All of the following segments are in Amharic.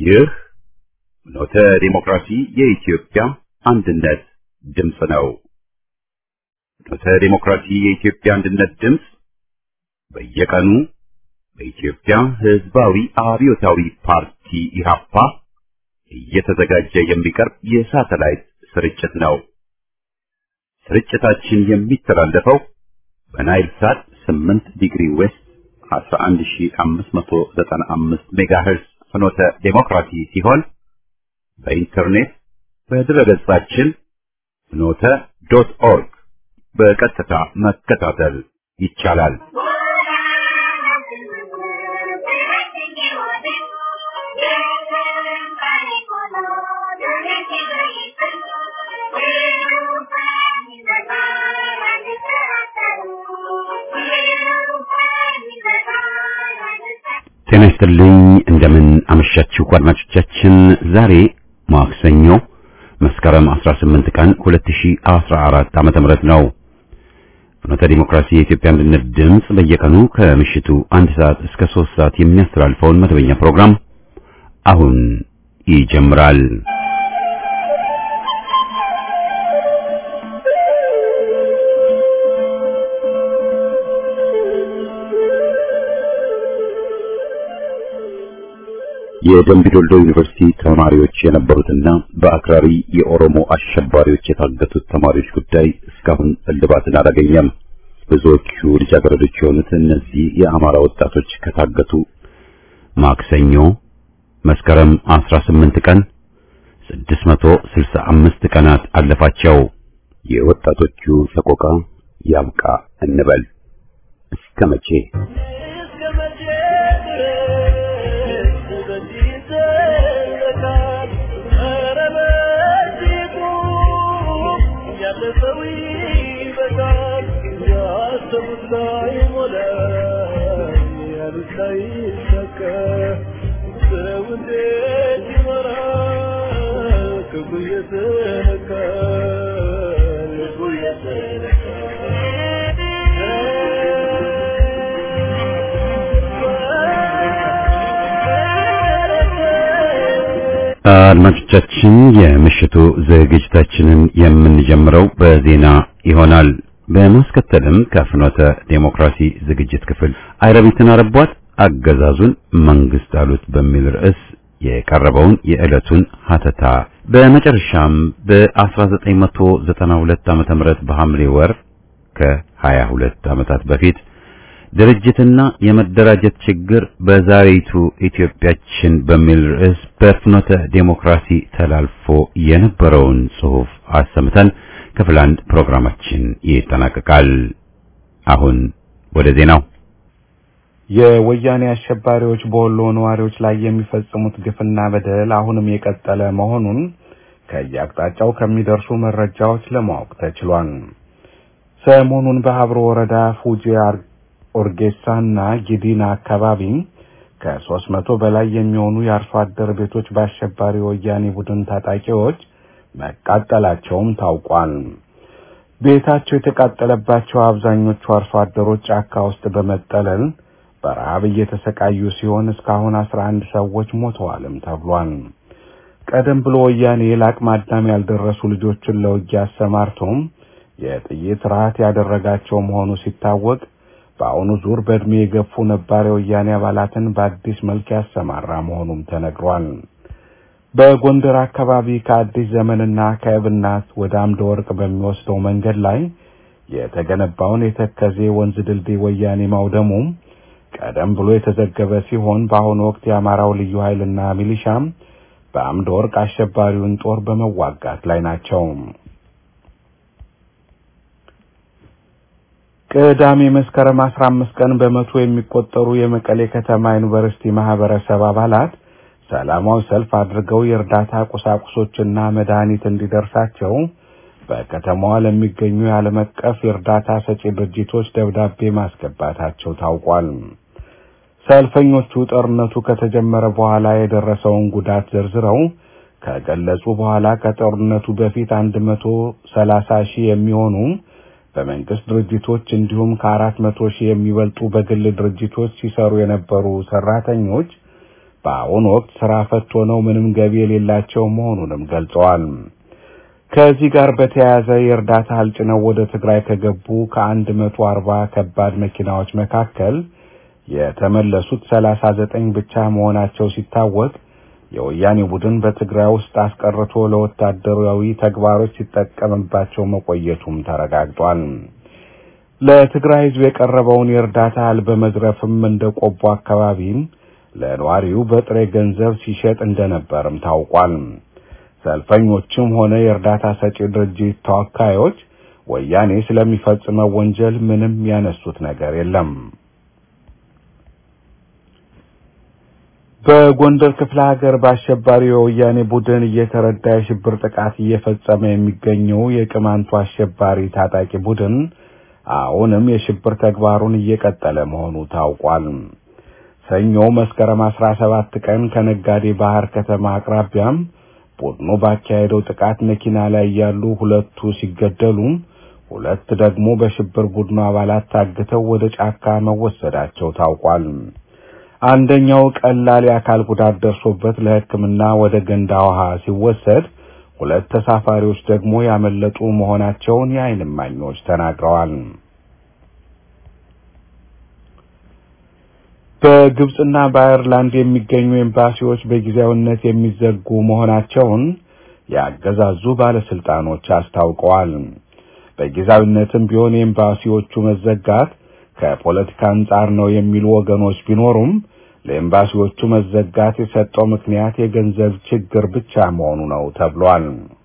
ይህ ኖተ ዲሞክራሲ የኢትዮጵያ አንድነት ድምፅ ነው። ኖተ ዲሞክራሲ የኢትዮጵያ አንድነት ድምፅ በየቀኑ በኢትዮጵያ ሕዝባዊ አብዮታዊ ፓርቲ ኢህአፓ እየተዘጋጀ የሚቀርብ የሳተላይት ስርጭት ነው። ስርጭታችን የሚተላለፈው በናይል ሳት 8 ዲግሪ ዌስት 11595 ሜጋሄርዝ ፍኖተ ዴሞክራሲ ሲሆን በኢንተርኔት በድረገጻችን ፍኖተ ዶት ኦርግ በቀጥታ መከታተል ይቻላል። ጤና ይስጥልኝ። እንደምን አመሻችሁ አድማጮቻችን። ዛሬ ማክሰኞ መስከረም 18 ቀን 2014 ዓመተ ምህረት ነው። ፍኖተ ዲሞክራሲ የኢትዮጵያ አንድነት ድምፅ በየቀኑ ከምሽቱ አንድ ሰዓት እስከ 3 ሰዓት የሚያስተላልፈውን መደበኛ ፕሮግራም አሁን ይጀምራል። የደምቢዶሎ ዩኒቨርሲቲ ተማሪዎች የነበሩትና በአክራሪ የኦሮሞ አሸባሪዎች የታገቱት ተማሪዎች ጉዳይ እስካሁን እልባትን አላገኘም። ብዙዎቹ ልጃገረዶች የሆኑት እነዚህ የአማራ ወጣቶች ከታገቱ ማክሰኞ መስከረም 18 ቀን 665 ቀናት አለፋቸው። የወጣቶቹ ሰቆቃ ያብቃ እንበል። እስከ መቼ? አድማጮቻችን የምሽቱ ዝግጅታችንን የምንጀምረው በዜና ይሆናል። በማስከተልም ከፍኖተ ዴሞክራሲ ዝግጅት ክፍል አይረቢትን አረቧት አገዛዙን መንግስት አሉት በሚል ርዕስ የቀረበውን የዕለቱን ሀተታ በመጨረሻም በ1992 ዓመተ ምህረት በሐምሌ ወር ከ22 ዓመታት በፊት ድርጅትና የመደራጀት ችግር በዛሬቱ ኢትዮጵያችን በሚል ርዕስ በፍኖተ ዴሞክራሲ ተላልፎ የነበረውን ጽሑፍ አሰምተን ክፍል አንድ ፕሮግራማችን ይጠናቀቃል። አሁን ወደ ዜናው። የወያኔ አሸባሪዎች በወሎ ነዋሪዎች ላይ የሚፈጽሙት ግፍና በደል አሁንም የቀጠለ መሆኑን ከየአቅጣጫው ከሚደርሱ መረጃዎች ለማወቅ ተችሏል። ሰሞኑን በሀብሮ ወረዳ ፉጂ ኦርጌሳና ጊዲና አካባቢ ከሶስት መቶ በላይ የሚሆኑ የአርሶ አደር ቤቶች በአሸባሪ ወያኔ ቡድን ታጣቂዎች መቃጠላቸውም ታውቋል። ቤታቸው የተቃጠለባቸው አብዛኞቹ አርሶ አደሮች ጫካ ውስጥ በመጠለል በረሃብ እየተሰቃዩ ሲሆን እስካሁን አስራ አንድ ሰዎች ሞተዋልም ተብሏል። ቀደም ብሎ ወያኔ ለአቅመ አዳም ያልደረሱ ልጆችን ለውጊያ አሰማርቶም የጥይት ርሃት ያደረጋቸው መሆኑ ሲታወቅ በአሁኑ ዙር በዕድሜ የገፉ ነባር የወያኔ አባላትን በአዲስ መልክ ያሰማራ መሆኑም ተነግሯል። በጎንደር አካባቢ ከአዲስ ዘመንና ከእብናት ወደ አምደ ወርቅ በሚወስደው መንገድ ላይ የተገነባውን የተከዜ ወንዝ ድልድይ ወያኔ ማውደሙም ቀደም ብሎ የተዘገበ ሲሆን በአሁኑ ወቅት የአማራው ልዩ ኃይልና ሚሊሻም በአምደ ወርቅ አሸባሪውን ጦር በመዋጋት ላይ ናቸው። ቅዳሜ መስከረም አስራ አምስት ቀን በመቶ የሚቆጠሩ የመቀሌ ከተማ ዩኒቨርሲቲ ማህበረሰብ አባላት ሰላማዊ ሰልፍ አድርገው የእርዳታ ቁሳቁሶችና መድኃኒት እንዲደርሳቸው በከተማዋ ለሚገኙ የዓለም አቀፍ የእርዳታ ሰጪ ድርጅቶች ደብዳቤ ማስገባታቸው ታውቋል። ሰልፈኞቹ ጦርነቱ ከተጀመረ በኋላ የደረሰውን ጉዳት ዘርዝረው ከገለጹ በኋላ ከጦርነቱ በፊት አንድ መቶ ሰላሳ ሺህ የሚሆኑ በመንግስት ድርጅቶች እንዲሁም ከአራት መቶ ሺህ የሚበልጡ በግል ድርጅቶች ሲሰሩ የነበሩ ሰራተኞች በአሁኑ ወቅት ስራ ፈት ሆነው ምንም ገቢ የሌላቸው መሆኑንም ገልጸዋል። ከዚህ ጋር በተያያዘ የእርዳታ እህል ጭነው ወደ ትግራይ ከገቡ ከአንድ መቶ አርባ ከባድ መኪናዎች መካከል የተመለሱት ሰላሳ ዘጠኝ ብቻ መሆናቸው ሲታወቅ የወያኔ ቡድን በትግራይ ውስጥ አስቀርቶ ለወታደራዊ ተግባሮች ሲጠቀምባቸው መቆየቱም ተረጋግጧል። ለትግራይ ሕዝብ የቀረበውን የእርዳታ እህል በመዝረፍም እንደ ቆቦ አካባቢም ለነዋሪው በጥሬ ገንዘብ ሲሸጥ እንደነበርም ታውቋል። ሰልፈኞችም ሆነ የእርዳታ ሰጪ ድርጅት ተወካዮች ወያኔ ስለሚፈጽመው ወንጀል ምንም ያነሱት ነገር የለም። በጎንደር ክፍለ ሀገር በአሸባሪው የወያኔ ቡድን እየተረዳ የሽብር ጥቃት እየፈጸመ የሚገኘው የቅማንቱ አሸባሪ ታጣቂ ቡድን አሁንም የሽብር ተግባሩን እየቀጠለ መሆኑ ታውቋል። ሰኞ መስከረም 17 ቀን ከነጋዴ ባህር ከተማ አቅራቢያም ቡድኑ ባካሄደው ጥቃት መኪና ላይ ያሉ ሁለቱ ሲገደሉ ሁለት ደግሞ በሽብር ቡድኑ አባላት ታግተው ወደ ጫካ መወሰዳቸው ታውቋል። አንደኛው ቀላል የአካል ጉዳት ደርሶበት ለሕክምና ወደ ገንዳ ውሃ ሲወሰድ፣ ሁለት ተሳፋሪዎች ደግሞ ያመለጡ መሆናቸውን የዓይን እማኞች ተናግረዋል። በግብጽና በአየርላንድ የሚገኙ ኤምባሲዎች በጊዜያዊነት የሚዘጉ መሆናቸውን ያገዛዙ ባለስልጣኖች አስታውቀዋል። በጊዜያዊነትም ቢሆን የኤምባሲዎቹ መዘጋት ከፖለቲካ አንጻር ነው የሚሉ ወገኖች ቢኖሩም ለኤምባሲዎቹ መዘጋት የሰጠው ምክንያት የገንዘብ ችግር ብቻ መሆኑ ነው ተብሏል።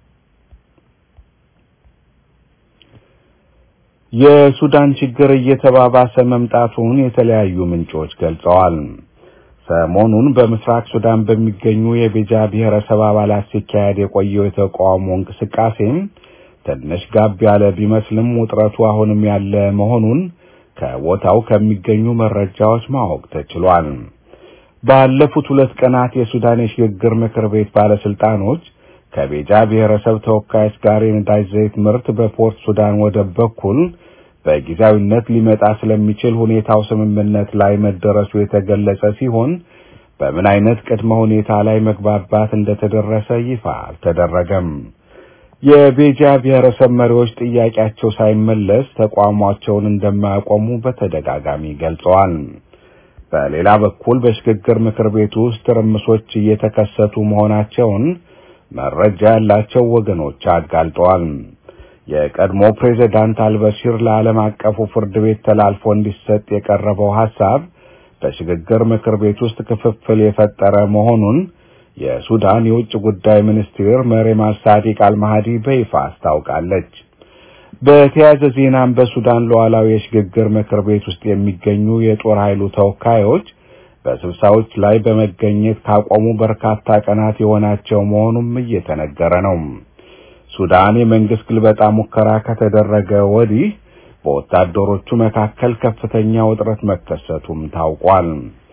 የሱዳን ችግር እየተባባሰ መምጣቱን የተለያዩ ምንጮች ገልጸዋል። ሰሞኑን በምስራቅ ሱዳን በሚገኙ የቤጃ ብሔረሰብ አባላት ሲካሄድ የቆየው የተቃውሞ እንቅስቃሴም ትንሽ ጋብ ያለ ቢመስልም ውጥረቱ አሁንም ያለ መሆኑን ከቦታው ከሚገኙ መረጃዎች ማወቅ ተችሏል። ባለፉት ሁለት ቀናት የሱዳን የሽግግር ምክር ቤት ባለስልጣኖች ከቤጃ ብሔረሰብ ተወካዮች ጋር የነዳጅ ዘይት ምርት በፖርት ሱዳን ወደብ በኩል በጊዜያዊነት ሊመጣ ስለሚችል ሁኔታው ስምምነት ላይ መደረሱ የተገለጸ ሲሆን በምን አይነት ቅድመ ሁኔታ ላይ መግባባት እንደተደረሰ ይፋ አልተደረገም። የቤጃ ብሔረሰብ መሪዎች ጥያቄያቸው ሳይመለስ ተቋሟቸውን እንደማያቆሙ በተደጋጋሚ ገልጸዋል። በሌላ በኩል በሽግግር ምክር ቤቱ ውስጥ ትርምሶች እየተከሰቱ መሆናቸውን መረጃ ያላቸው ወገኖች አጋልጠዋል። የቀድሞ ፕሬዝዳንት አልበሺር ለዓለም አቀፉ ፍርድ ቤት ተላልፎ እንዲሰጥ የቀረበው ሐሳብ በሽግግር ምክር ቤት ውስጥ ክፍፍል የፈጠረ መሆኑን የሱዳን የውጭ ጉዳይ ሚኒስትር መሪም አልሳዲቅ አልማሃዲ በይፋ አስታውቃለች። በተያያዘ ዜናም በሱዳን ሉዓላዊ የሽግግር ምክር ቤት ውስጥ የሚገኙ የጦር ኃይሉ ተወካዮች በስብሰባዎች ላይ በመገኘት ካቆሙ በርካታ ቀናት የሆናቸው መሆኑም እየተነገረ ነው። ሱዳን የመንግስት ግልበጣ ሙከራ ከተደረገ ወዲህ በወታደሮቹ መካከል ከፍተኛ ውጥረት መከሰቱም ታውቋል።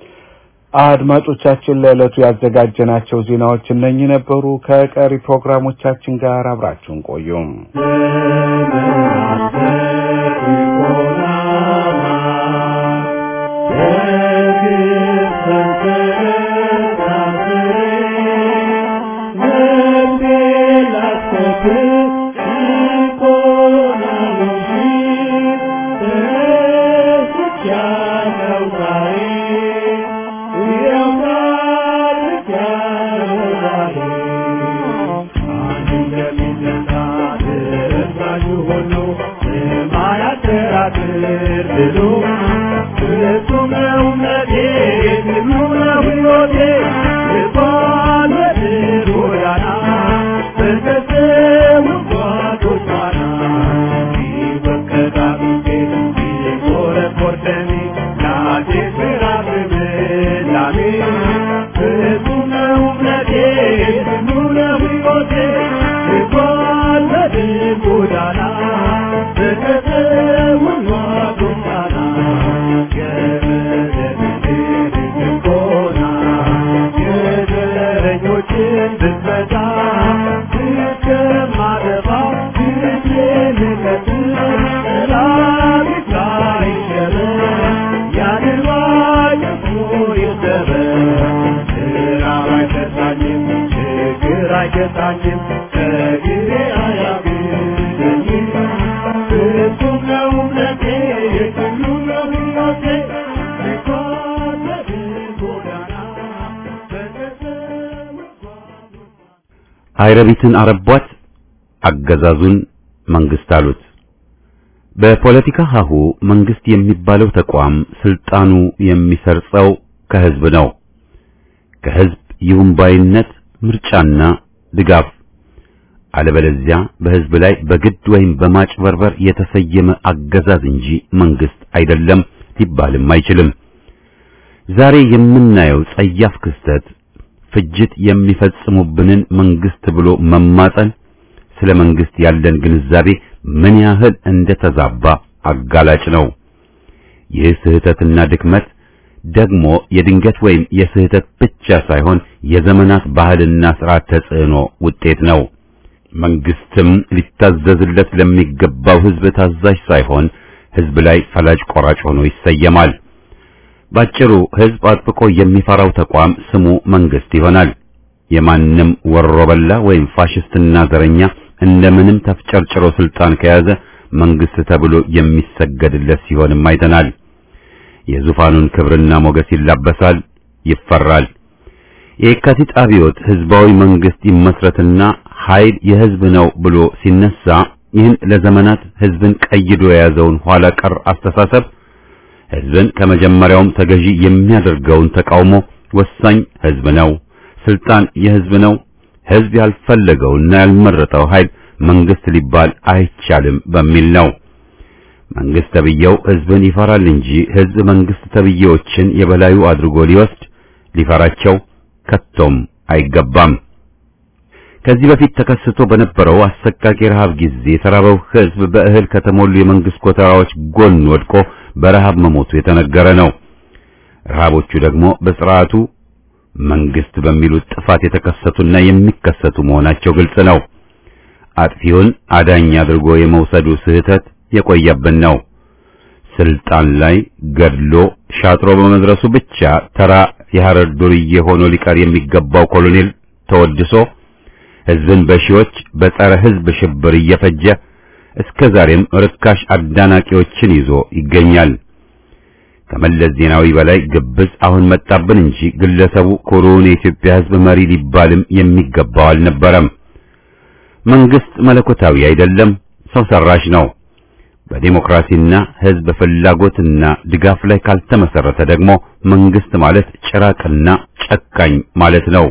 አድማጮቻችን ለዕለቱ ያዘጋጀናቸው ዜናዎች እነኚህ ነበሩ። ከቀሪ ፕሮግራሞቻችን ጋር አብራችሁን ቆዩም። Yeah. ጌታችን ከጊዜ አያግደኝም ፍጹም ነው እምነቴ የሁሉ ነው ሕይወቴ የኮነትን ጎዳና በተሰወ አይረቢትን አረቧት፣ አገዛዙን መንግስት አሉት። በፖለቲካ ሀሁ መንግስት የሚባለው ተቋም ስልጣኑ የሚሰርጸው ከህዝብ ነው። ከህዝብ ይሁንባይነት ምርጫና ድጋፍ፣ አለበለዚያ በህዝብ ላይ በግድ ወይም በማጭበርበር የተሰየመ አገዛዝ እንጂ መንግስት አይደለም ሊባልም አይችልም። ዛሬ የምናየው ጸያፍ ክስተት ፍጅት የሚፈጽሙብንን መንግስት ብሎ መማጸን ስለ መንግስት ያለን ግንዛቤ ምን ያህል እንደተዛባ አጋላጭ ነው። ይህ ስህተትና ድክመት ደግሞ የድንገት ወይም የስህተት ብቻ ሳይሆን የዘመናት ባህልና ስርዓት ተጽዕኖ ውጤት ነው። መንግስትም ሊታዘዝለት ለሚገባው ህዝብ ታዛዥ ሳይሆን ህዝብ ላይ ፈላጭ ቆራጭ ሆኖ ይሰየማል። ባጭሩ ህዝብ አጥብቆ የሚፈራው ተቋም ስሙ መንግስት ይሆናል። የማንም ወሮበላ ወይም ፋሽስትና ዘረኛ እንደምንም ተፍጨርጭሮ ስልጣን ከያዘ መንግስት ተብሎ የሚሰገድለት ሲሆንም አይተናል። የዙፋኑን ክብርና ሞገስ ይላበሳል፣ ይፈራል። የካቲት አብዮት ህዝባዊ መንግስት ይመስረትና ኃይል የህዝብ ነው ብሎ ሲነሳ ይህን ለዘመናት ህዝብን ቀይዶ የያዘውን ኋላ ቀር አስተሳሰብ ህዝብን ከመጀመሪያውም ተገዢ የሚያደርገውን ተቃውሞ ወሳኝ ህዝብ ነው፣ ስልጣን የህዝብ ነው፣ ህዝብ ያልፈለገውና ያልመረጠው ኃይል መንግስት ሊባል አይቻልም በሚል ነው። መንግስት ተብዬው ህዝብን ይፈራል እንጂ ህዝብ መንግስት ተብዬዎችን የበላዩ አድርጎ ሊወስድ ሊፈራቸው ከቶም አይገባም። ከዚህ በፊት ተከስቶ በነበረው አሰቃቂ ረሃብ ጊዜ የተራበው ህዝብ በእህል ከተሞሉ የመንግስት ኮተራዎች ጎን ወድቆ በረሃብ መሞቱ የተነገረ ነው። ረሃቦቹ ደግሞ በስርዓቱ መንግስት በሚሉት ጥፋት የተከሰቱና የሚከሰቱ መሆናቸው ግልጽ ነው። አጥፊውን አዳኝ አድርጎ የመውሰዱ ስህተት የቆየብን ነው። ስልጣን ላይ ገድሎ ሻጥሮ በመድረሱ ብቻ ተራ የሐረር ዱርዬ ሆኖ ሊቀር የሚገባው ኮሎኔል ተወድሶ ህዝብን በሺዎች በጸረ ህዝብ ሽብር እየፈጀ እስከ ዛሬም ርካሽ አዳናቂዎችን ይዞ ይገኛል። ከመለስ ዜናዊ በላይ ግብዝ አሁን መጣብን እንጂ ግለሰቡ ኩሩውን የኢትዮጵያ ህዝብ መሪ ሊባልም የሚገባው አልነበረም። መንግስት መለኮታዊ አይደለም፣ ሰው ሰራሽ ነው። በዲሞክራሲና ህዝብ ፍላጎትና ድጋፍ ላይ ካልተመሰረተ ደግሞ መንግስት ማለት ጭራቅና ጨካኝ ማለት ነው።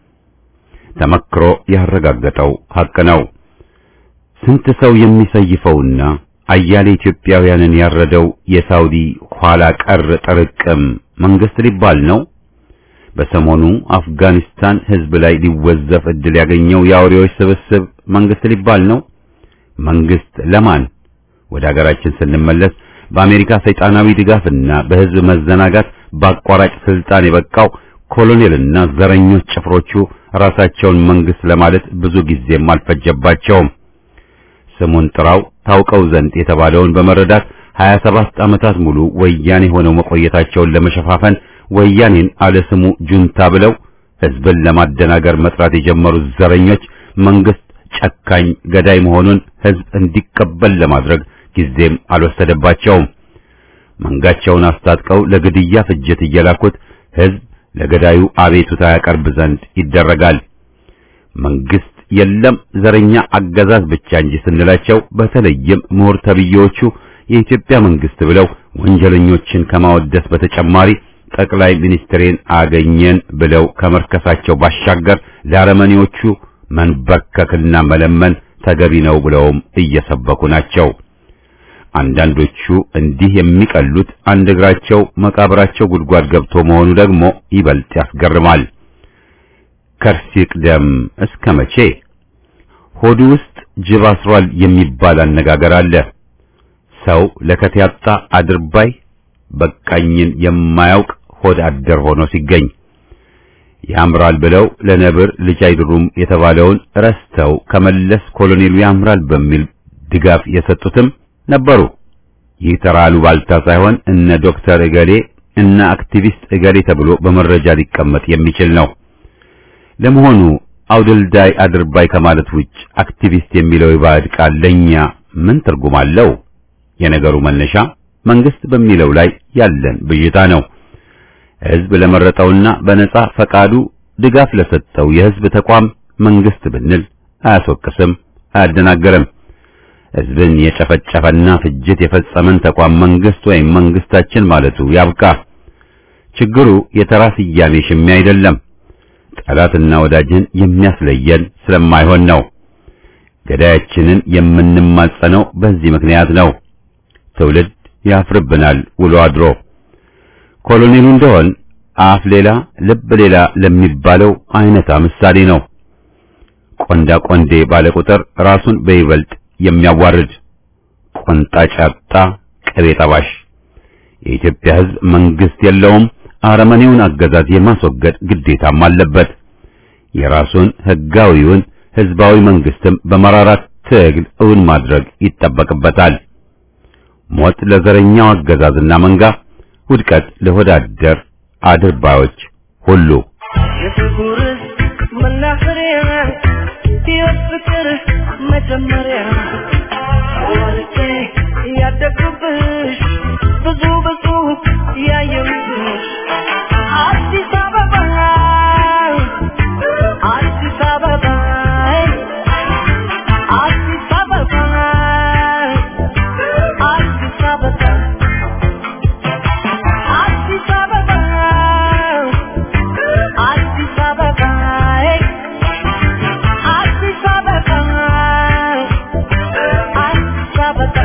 ተመክሮ ያረጋገጠው ሐቅ ነው። ስንት ሰው የሚሰይፈውና አያሌ ኢትዮጵያውያንን ያረደው የሳውዲ ኋላ ቀር ጥርቅም መንግስት ሊባል ነው። በሰሞኑ አፍጋኒስታን ህዝብ ላይ ሊወዘፍ እድል ያገኘው የአውሬዎች ስብስብ መንግስት ሊባል ነው። መንግስት ለማን? ወደ ሀገራችን ስንመለስ በአሜሪካ ሰይጣናዊ ድጋፍና በህዝብ መዘናጋት በአቋራጭ ስልጣን የበቃው ኮሎኔልና ዘረኞች ጭፍሮቹ ራሳቸውን መንግስት ለማለት ብዙ ጊዜም አልፈጀባቸውም። ስሙን ጥራው ታውቀው ዘንድ የተባለውን በመረዳት 27 ዓመታት ሙሉ ወያኔ ሆነው መቆየታቸውን ለመሸፋፈን ወያኔን አለ ስሙ ጁንታ ብለው ህዝብን ለማደናገር መጥራት የጀመሩት ዘረኞች መንግስት ጨካኝ ገዳይ መሆኑን ህዝብ እንዲቀበል ለማድረግ ጊዜም አልወሰደባቸውም። መንጋቸውን አስታጥቀው ለግድያ ፍጅት እየላኩት ህዝብ ለገዳዩ አቤቱታ ያቀርብ ዘንድ ይደረጋል። መንግስት የለም ዘረኛ አገዛዝ ብቻ እንጂ ስንላቸው በተለይም ምሁር ተብዬዎቹ የኢትዮጵያ መንግስት ብለው ወንጀለኞችን ከማወደስ በተጨማሪ ጠቅላይ ሚኒስትሬን አገኘን ብለው ከመርከሳቸው ባሻገር ለአረመኔዎቹ መንበርከክና መለመን ተገቢ ነው ብለውም እየሰበኩ ናቸው። አንዳንዶቹ እንዲህ የሚቀሉት አንድ እግራቸው መቃብራቸው ጉድጓድ ገብቶ መሆኑ ደግሞ ይበልጥ ያስገርማል። ከርስ ይቅደም እስከ መቼ? ሆዱ ውስጥ ጅብ አስሯል የሚባል አነጋገር አለ። ሰው ለከት ያጣ አድርባይ በቃኝን የማያውቅ ሆድ አደር ሆኖ ሲገኝ ያምራል ብለው ለነብር ልጅ አይድሩም የተባለውን ረስተው ከመለስ ኮሎኔሉ ያምራል በሚል ድጋፍ የሰጡትም ነበሩ። ይህ ተራ አሉባልታ ሳይሆን እነ ዶክተር እገሌ እነ አክቲቪስት እገሌ ተብሎ በመረጃ ሊቀመጥ የሚችል ነው። ለመሆኑ አውድልዳይ አድርባይ ከማለት ውጭ አክቲቪስት የሚለው የባዕድ ቃል ለኛ ምን ትርጉም አለው? የነገሩ መነሻ መንግስት በሚለው ላይ ያለን ብዥታ ነው። ህዝብ ለመረጠውና በነጻ ፈቃዱ ድጋፍ ለሰጠው የህዝብ ተቋም መንግስት ብንል አያስወቅስም፣ አያደናገርም። ህዝብን የጨፈጨፈና ፍጅት የፈጸመን ተቋም መንግስት ወይም መንግስታችን ማለቱ ያብቃ። ችግሩ የተራ ስያሜ ሽሚያ አይደለም። ጠላትና ወዳጅን የሚያስለየን ስለማይሆን ነው። ገዳያችንን የምንማጸነው በዚህ ምክንያት ነው። ትውልድ ያፍርብናል ውሎ አድሮ። ኮሎኔሉ እንደሆን አፍ ሌላ ልብ ሌላ ለሚባለው አይነታ ምሳሌ ነው። ቆንዳ ቆንዴ ባለ ቁጥር ራሱን በይበልጥ የሚያዋርድ ቆንጣጭ ያጣ ቅቤ ጠባሽ። የኢትዮጵያ ህዝብ መንግስት የለውም። አረመኔውን አገዛዝ የማስወገድ ግዴታም አለበት። የራሱን ህጋዊውን ህዝባዊ መንግስትም በመራራት ትግል እውን ማድረግ ይጠበቅበታል። ሞት ለዘረኛው አገዛዝና መንጋ፣ ውድቀት ለወዳደር አድርባዮች ሁሉ። የፍቅር መናኸሪያ ሕይወት ፍቅር መጀመሪያ ወልጄ ያደግኩብሽ ብዙ ብዙ ያየሁብሽ አዲስ አበባ አዲስ አበባ አዲስ አበባ አዲስ አበባ አዲስ አበባ አዲስ አበባ አዲስ አበባ አዲስ አበባ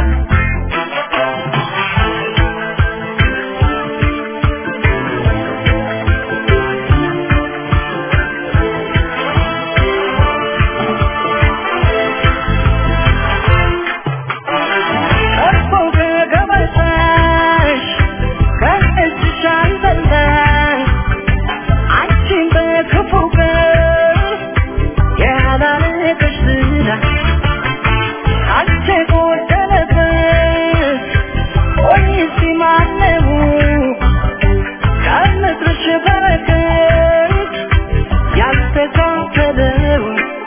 እኮ ከገበታሽ ከእጅሽ አልበላሽ አንቺን በክፉ ቀን ያላለቀሽ ዝና አንቺ ጎደለበት ወይስ ማነው ከምድርሽ በረከት ያልተካፈለው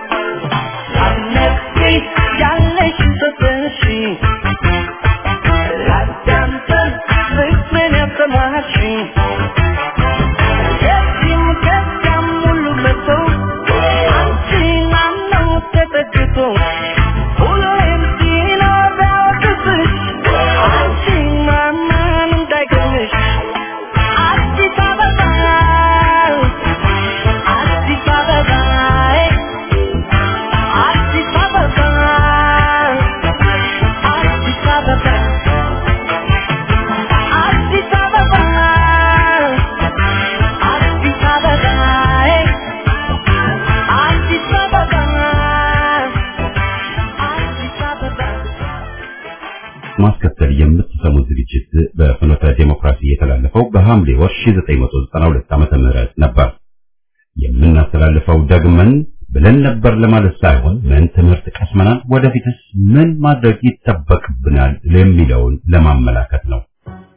ሳትነግሪ ያለሽ ሰጠሽ ላዳምጠን ፍቅርን ያሰማሽኝ ከዚህም ከዚያም ሁሉ መጥቶ አንቺን አምነው ተጠግቶ ሁሌም ሲኖር ቢያወቅስሽ አንቺን ማመን እንዳይገርምሽ አዲስ አበባ አዲስ አበባ አዲስ አበባ አዲስ አበባ አዲስ አበባ አዲስ አበባ አዲስ አበባ አዲስ አበባ ማስከተል የምትሰሙት ዝግጅት በፍኖተ ዴሞክራሲ የተላለፈው በሐምሌ ወር 1992 ዓመተ ምህረት ነበር። የምናስተላልፈው ደግመን ብለን ነበር ለማለት ሳይሆን ምን ትምህርት ቀስመናል፣ ወደፊትስ ምን ማድረግ ይጠበቅብናል የሚለውን ለማመላከት ነው።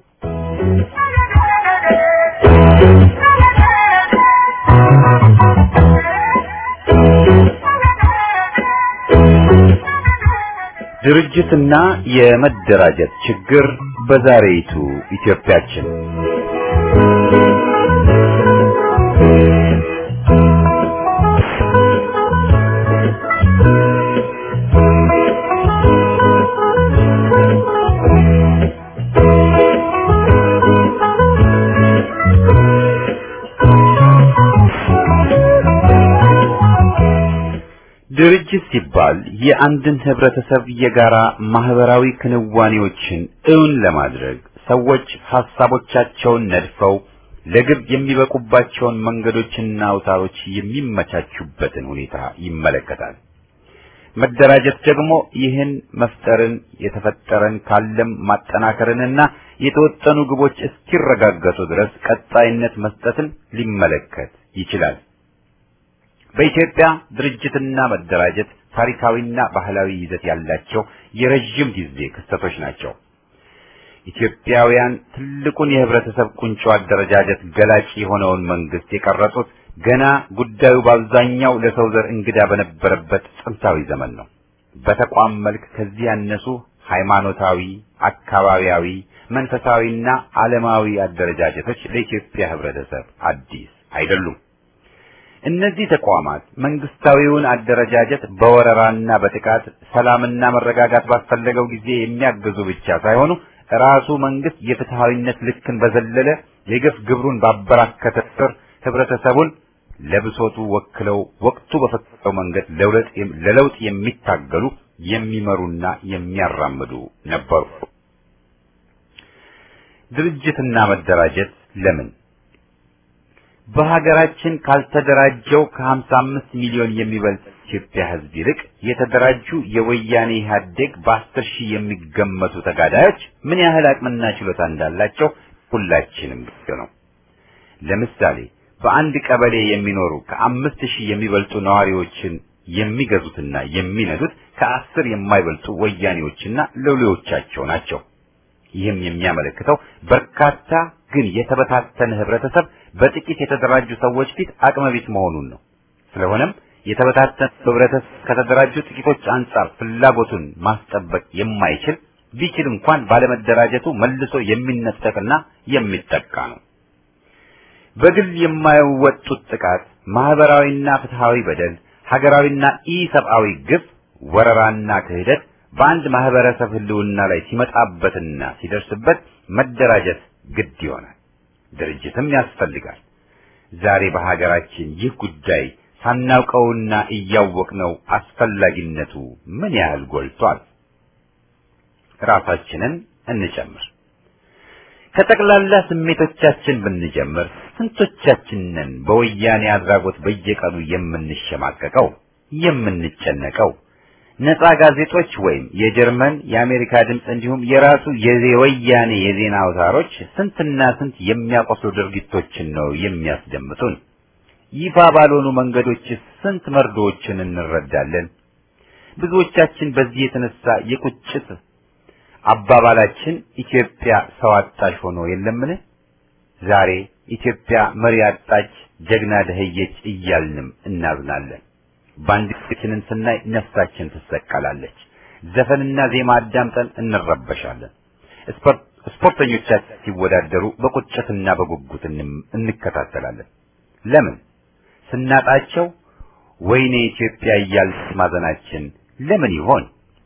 ድርጅትና የመደራጀት ችግር በዛሬይቱ ኢትዮጵያችን ድርጅት ሲባል የአንድን ህብረተሰብ የጋራ ማህበራዊ ክንዋኔዎችን እውን ለማድረግ ሰዎች ሐሳቦቻቸውን ነድፈው ለግብ የሚበቁባቸውን መንገዶችና አውታሮች የሚመቻቹበትን ሁኔታ ይመለከታል። መደራጀት ደግሞ ይህን መፍጠርን የተፈጠረን ካለም ማጠናከርንና የተወጠኑ ግቦች እስኪረጋገጡ ድረስ ቀጣይነት መስጠትን ሊመለከት ይችላል። በኢትዮጵያ ድርጅትና መደራጀት ታሪካዊና ባህላዊ ይዘት ያላቸው የረጅም ጊዜ ክስተቶች ናቸው። ኢትዮጵያውያን ትልቁን የህብረተሰብ ቁንጮ አደረጃጀት ገላጭ የሆነውን መንግስት የቀረጹት ገና ጉዳዩ በአብዛኛው ለሰው ዘር እንግዳ በነበረበት ጥንታዊ ዘመን ነው። በተቋም መልክ ከዚህ ያነሱ ሃይማኖታዊ፣ አካባቢያዊ፣ መንፈሳዊና ዓለማዊ አደረጃጀቶች ለኢትዮጵያ ህብረተሰብ አዲስ አይደሉም። እነዚህ ተቋማት መንግስታዊውን አደረጃጀት በወረራና በጥቃት ሰላምና መረጋጋት ባስፈለገው ጊዜ የሚያግዙ ብቻ ሳይሆኑ ራሱ መንግስት የፍትሃዊነት ልክን በዘለለ የግፍ ግብሩን ባበራከተ ቁጥር ህብረተሰቡን ለብሶቱ ወክለው ወቅቱ በፈቀደው መንገድ ለለውጥ የሚታገሉ የሚመሩና የሚያራምዱ ነበሩ። ድርጅትና መደራጀት ለምን? በሀገራችን ካልተደራጀው ከ55 ሚሊዮን የሚበልጥ ኢትዮጵያ ህዝብ ይልቅ የተደራጁ የወያኔ ኢህአዴግ በአስር ሺህ የሚገመቱ ተጋዳዮች ምን ያህል አቅምና ችሎታ እንዳላቸው ሁላችንም ግልጽ ነው። ለምሳሌ በአንድ ቀበሌ የሚኖሩ ከአምስት ሺህ የሚበልጡ ነዋሪዎችን የሚገዙትና የሚነዱት ከአስር የማይበልጡ ወያኔዎችና ሎሌዎቻቸው ናቸው። ይህም የሚያመለክተው በርካታ ግን የተበታተነ ህብረተሰብ በጥቂት የተደራጁ ሰዎች ፊት አቅመቢስ መሆኑን ነው። ስለሆነም የተበታተነ ህብረተሰብ ከተደራጁ ጥቂቶች አንጻር ፍላጎቱን ማስጠበቅ የማይችል ቢችል እንኳን ባለመደራጀቱ መልሶ የሚነጠቅና የሚጠቃ ነው። በግል የማይወጡት ጥቃት፣ ማህበራዊና ፍትሃዊ በደል፣ ሀገራዊና ኢሰብአዊ ግፍ፣ ወረራና ክህደት በአንድ ማህበረሰብ ህልውና ላይ ሲመጣበትና ሲደርስበት መደራጀት ግድ ይሆናል። ድርጅትም ያስፈልጋል። ዛሬ በሀገራችን ይህ ጉዳይ ሳናውቀውና እያወቅነው አስፈላጊነቱ ምን ያህል ጎልቷል። ራሳችንን እንጨምር። ከጠቅላላ ስሜቶቻችን ብንጀምር ስንቶቻችንን በወያኔ አድራጎት በየቀኑ የምንሸማቀቀው የምንጨነቀው? ነፃ ጋዜጦች ወይም የጀርመን የአሜሪካ ድምፅ እንዲሁም የራሱ የወያኔ የዜና አውታሮች ስንትና ስንት የሚያቆስሉ ድርጊቶችን ነው የሚያስደምጡን። ይፋ ባልሆኑ መንገዶች ስንት መርዶዎችን እንረዳለን። ብዙዎቻችን በዚህ የተነሳ የቁጭት አባባላችን ኢትዮጵያ ሰው አጣሽ ሆኖ የለምን? ዛሬ ኢትዮጵያ መሪ አጣች፣ ጀግና ደህየች እያልንም እናዝናለን። ባንዲራችንን ስናይ ነፍሳችን ትሰቀላለች። ዘፈንና ዜማ አዳምጠን እንረበሻለን። ስፖርተኞቻችን ሲወዳደሩ በቁጭትና በጉጉት እንከታተላለን። ለምን? ስናጣቸው ወይኔ ኢትዮጵያ እያልን ማዘናችን ለምን ይሆን?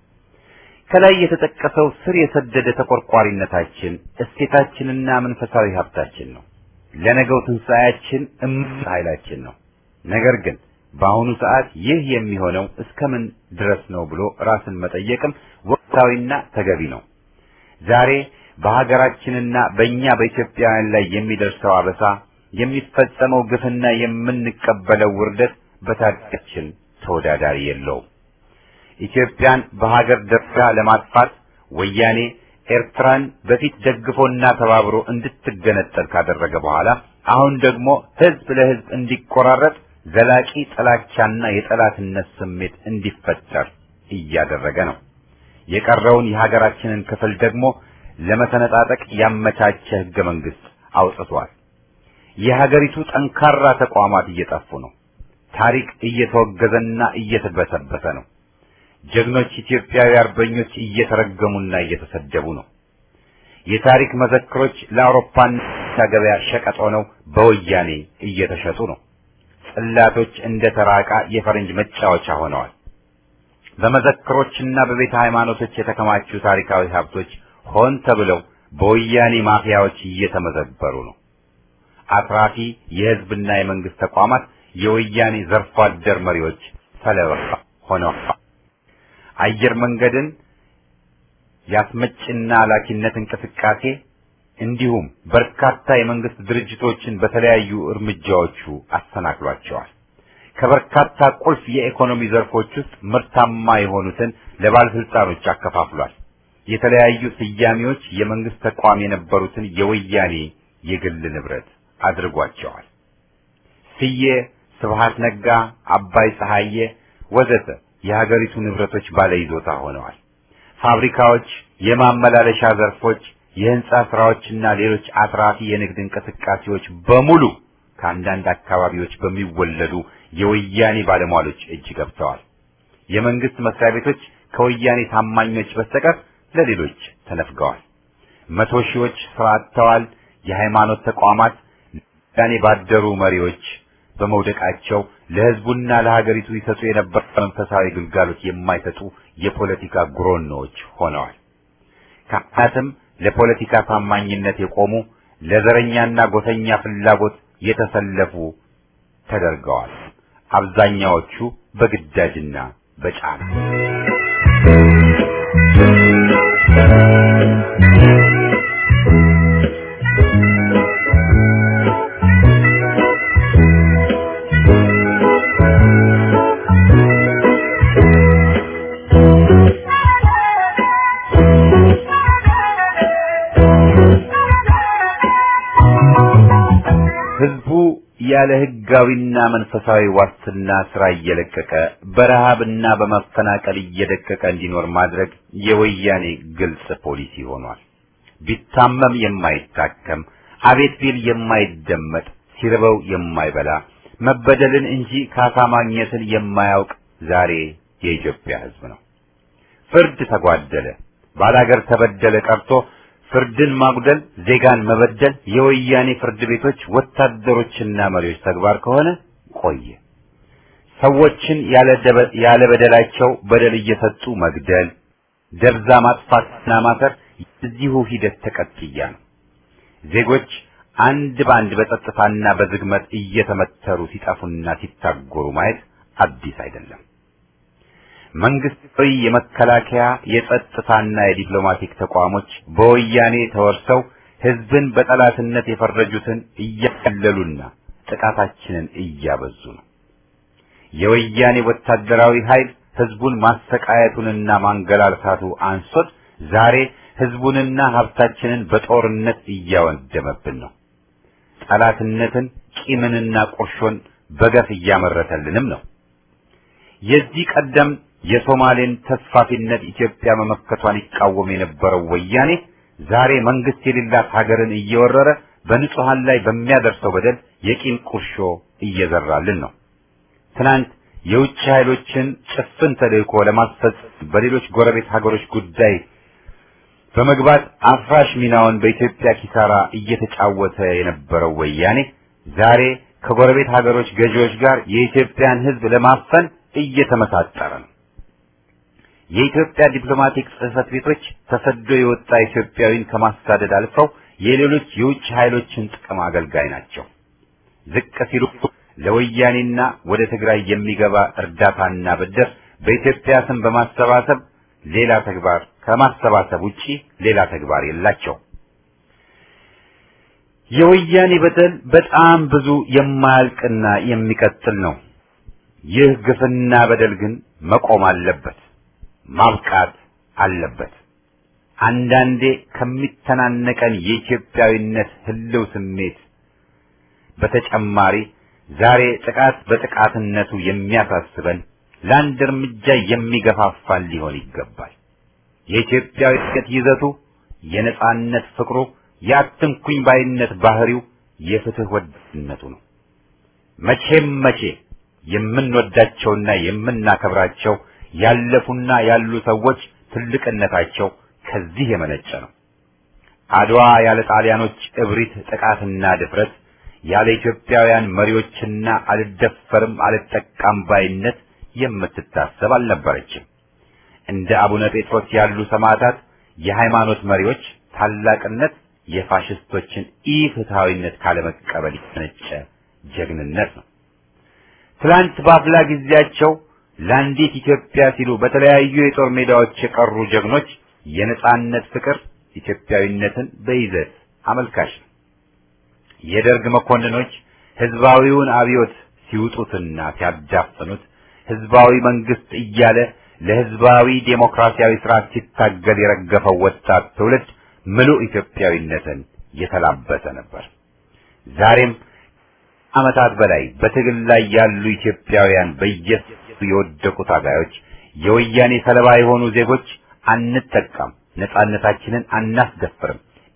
ከላይ የተጠቀሰው ስር የሰደደ ተቆርቋሪነታችን እሴታችንና መንፈሳዊ ሀብታችን ነው። ለነገው ትንሣኤያችን እምቅ ኃይላችን ነው። ነገር ግን በአሁኑ ሰዓት ይህ የሚሆነው እስከምን ድረስ ነው ብሎ ራስን መጠየቅም ወቅታዊና ተገቢ ነው። ዛሬ በሀገራችንና በእኛ በኢትዮጵያውያን ላይ የሚደርሰው አበሳ፣ የሚፈጸመው ግፍና የምንቀበለው ውርደት በታሪካችን ተወዳዳሪ የለውም። ኢትዮጵያን በሀገር ደረጃ ለማጥፋት ወያኔ ኤርትራን በፊት ደግፎና ተባብሮ እንድትገነጠል ካደረገ በኋላ አሁን ደግሞ ህዝብ ለህዝብ እንዲቆራረጥ ዘላቂ ጥላቻና የጠላትነት ስሜት እንዲፈጠር እያደረገ ነው። የቀረውን የሀገራችንን ክፍል ደግሞ ለመሰነጣጠቅ ያመቻቸ ህገ መንግስት አውጥቷል። የሀገሪቱ ጠንካራ ተቋማት እየጠፉ ነው። ታሪክ እየተወገዘና እየተበሰበሰ ነው። ጀግኖች ኢትዮጵያዊ አርበኞች እየተረገሙና እየተሰደቡ ነው። የታሪክ መዘክሮች ለአውሮፓና ገበያ ሸቀጥ ሆነው በወያኔ እየተሸጡ ነው። ጽላቶች እንደ ተራቃ የፈረንጅ መጫወቻ ሆነዋል። በመዘክሮችና በቤተ ሃይማኖቶች የተከማቹ ታሪካዊ ሀብቶች ሆን ተብለው በወያኔ ማፊያዎች እየተመዘበሩ ነው። አትራፊ የህዝብና የመንግስት ተቋማት የወያኔ ዘርፎ አደር መሪዎች ሰለባ ሆነዋል። አየር መንገድን የአስመጭና ላኪነት እንቅስቃሴ እንዲሁም በርካታ የመንግስት ድርጅቶችን በተለያዩ እርምጃዎቹ አሰናክሏቸዋል። ከበርካታ ቁልፍ የኢኮኖሚ ዘርፎች ውስጥ ምርታማ የሆኑትን ለባለስልጣኖች አከፋፍሏል። የተለያዩ ስያሜዎች የመንግስት ተቋም የነበሩትን የወያኔ የግል ንብረት አድርጓቸዋል። ስዬ፣ ስብሃት ነጋ፣ አባይ ፀሐዬ ወዘተ የሀገሪቱ ንብረቶች ባለይዞታ ሆነዋል። ፋብሪካዎች፣ የማመላለሻ ዘርፎች፣ የህንጻ ስራዎችና ሌሎች አትራፊ የንግድ እንቅስቃሴዎች በሙሉ ከአንዳንድ አካባቢዎች በሚወለዱ የወያኔ ባለሟሎች እጅ ገብተዋል። የመንግስት መስሪያ ቤቶች ከወያኔ ታማኞች በስተቀር ለሌሎች ተነፍገዋል። መቶ ሺዎች ስራ አጥተዋል። የሃይማኖት ተቋማት ወያኔ ባደሩ መሪዎች በመውደቃቸው ለህዝቡና ለሀገሪቱ ይሰጡ የነበረ መንፈሳዊ ግልጋሎት የማይሰጡ የፖለቲካ ጉሮኖዎች ሆነዋል። ካህናትም ለፖለቲካ ታማኝነት የቆሙ ለዘረኛና ጎሰኛ ፍላጎት የተሰለፉ ተደርገዋል። አብዛኛዎቹ በግዳጅና በጫና ህዝቡ ያለ ህጋዊና መንፈሳዊ ዋስትና ስራ እየለቀቀ በረሃብና በመፈናቀል እየደቀቀ እንዲኖር ማድረግ የወያኔ ግልጽ ፖሊሲ ሆኗል። ቢታመም የማይታከም አቤት ቢል የማይደመጥ ሲርበው የማይበላ መበደልን እንጂ ካሳ ማግኘትን የማያውቅ ዛሬ የኢትዮጵያ ህዝብ ነው። ፍርድ ተጓደለ፣ ባላገር ተበደለ ቀርቶ ፍርድን ማጉደል፣ ዜጋን መበደል የወያኔ ፍርድ ቤቶች ወታደሮችና መሪዎች ተግባር ከሆነ ቆየ። ሰዎችን ያለ ደበ- ያለ በደላቸው በደል እየሰጡ መግደል፣ ደብዛ ማጥፋትና ማሰር የዚሁ ሂደት ተቀጥያ ነው። ዜጎች አንድ በአንድ በጸጥታና በዝግመት እየተመተሩ ሲጠፉና ሲታጎሩ ማየት አዲስ አይደለም። መንግስታዊ የመከላከያ የጸጥታና የዲፕሎማቲክ ተቋሞች በወያኔ ተወርሰው ህዝብን በጠላትነት የፈረጁትን እያቀለሉና ጥቃታችንን እያበዙ ነው። የወያኔ ወታደራዊ ኃይል ህዝቡን ማሰቃየቱንና ማንገላልታቱ አንሶት ዛሬ ህዝቡንና ሀብታችንን በጦርነት እያወደመብን ነው። ጠላትነትን፣ ቂምንና ቁርሾን በገፍ እያመረተልንም ነው። የዚህ ቀደም የሶማሌን ተስፋፊነት ኢትዮጵያ መመከቷን ይቃወም የነበረው ወያኔ ዛሬ መንግስት የሌላት ሀገርን እየወረረ በንጹሃን ላይ በሚያደርሰው በደል የቂም ቁርሾ እየዘራልን ነው። ትናንት የውጭ ኃይሎችን ጭፍን ተልእኮ ለማስፈጸም በሌሎች ጎረቤት ሀገሮች ጉዳይ በመግባት አፍራሽ ሚናውን በኢትዮጵያ ኪሳራ እየተጫወተ የነበረው ወያኔ ዛሬ ከጎረቤት ሀገሮች ገዢዎች ጋር የኢትዮጵያን ሕዝብ ለማፈን እየተመሳጠረ ነው። የኢትዮጵያ ዲፕሎማቲክ ጽሕፈት ቤቶች ተሰዶ የወጣ ኢትዮጵያዊን ከማሳደድ አልፈው የሌሎች የውጭ ኃይሎችን ጥቅም አገልጋይ ናቸው። ዝቅ ሲሉ ለወያኔና ወደ ትግራይ የሚገባ እርዳታና ብድር በኢትዮጵያ ስም በማሰባሰብ ሌላ ተግባር ከማሰባሰብ ውጪ ሌላ ተግባር የላቸው። የወያኔ በደል በጣም ብዙ የማያልቅና የሚቀጥል ነው። ይህ ግፍና በደል ግን መቆም አለበት፣ ማብቃት አለበት። አንዳንዴ ከሚተናነቀን የኢትዮጵያዊነት ህልው ስሜት በተጨማሪ ዛሬ ጥቃት በጥቃትነቱ የሚያሳስበን ለአንድ እርምጃ የሚገፋፋን ሊሆን ይገባል። የኢትዮጵያዊነት ይዘቱ፣ የነጻነት ፍቅሩ፣ የአትንኩኝ ባይነት ባህሪው፣ የፍትህ ወዳድነቱ ነው። መቼም መቼ የምንወዳቸውና የምናከብራቸው ያለፉና ያሉ ሰዎች ትልቅነታቸው ከዚህ የመነጨ ነው። አድዋ ያለ ጣሊያኖች እብሪት፣ ጥቃትና ድፍረት ያለ ኢትዮጵያውያን መሪዎችና አልደፈርም አልጠቃም ባይነት የምትታሰብ አልነበረችም። እንደ አቡነ ጴጥሮስ ያሉ ሰማዕታት የሃይማኖት መሪዎች ታላቅነት የፋሽስቶችን ኢፍትሐዊነት ካለመቀበል የተነጨ ጀግንነት ነው። ትላንት በአፍላ ጊዜያቸው ለአንዲት ኢትዮጵያ ሲሉ በተለያዩ የጦር ሜዳዎች የቀሩ ጀግኖች የነጻነት ፍቅር ኢትዮጵያዊነትን በይዘት አመልካች ነው። የደርግ መኮንኖች ህዝባዊውን አብዮት ሲውጡትና ሲያዳፍኑት ህዝባዊ መንግስት እያለ ለህዝባዊ ዴሞክራሲያዊ ስርዓት ሲታገል የረገፈው ወጣት ትውልድ ምሉእ ኢትዮጵያዊነትን የተላበሰ ነበር። ዛሬም ዓመታት በላይ በትግል ላይ ያሉ ኢትዮጵያውያን በየሱ የወደቁ ታጋዮች፣ የወያኔ ሰለባ የሆኑ ዜጎች አንጠቃም፣ ነጻነታችንን አናስደፍርም፣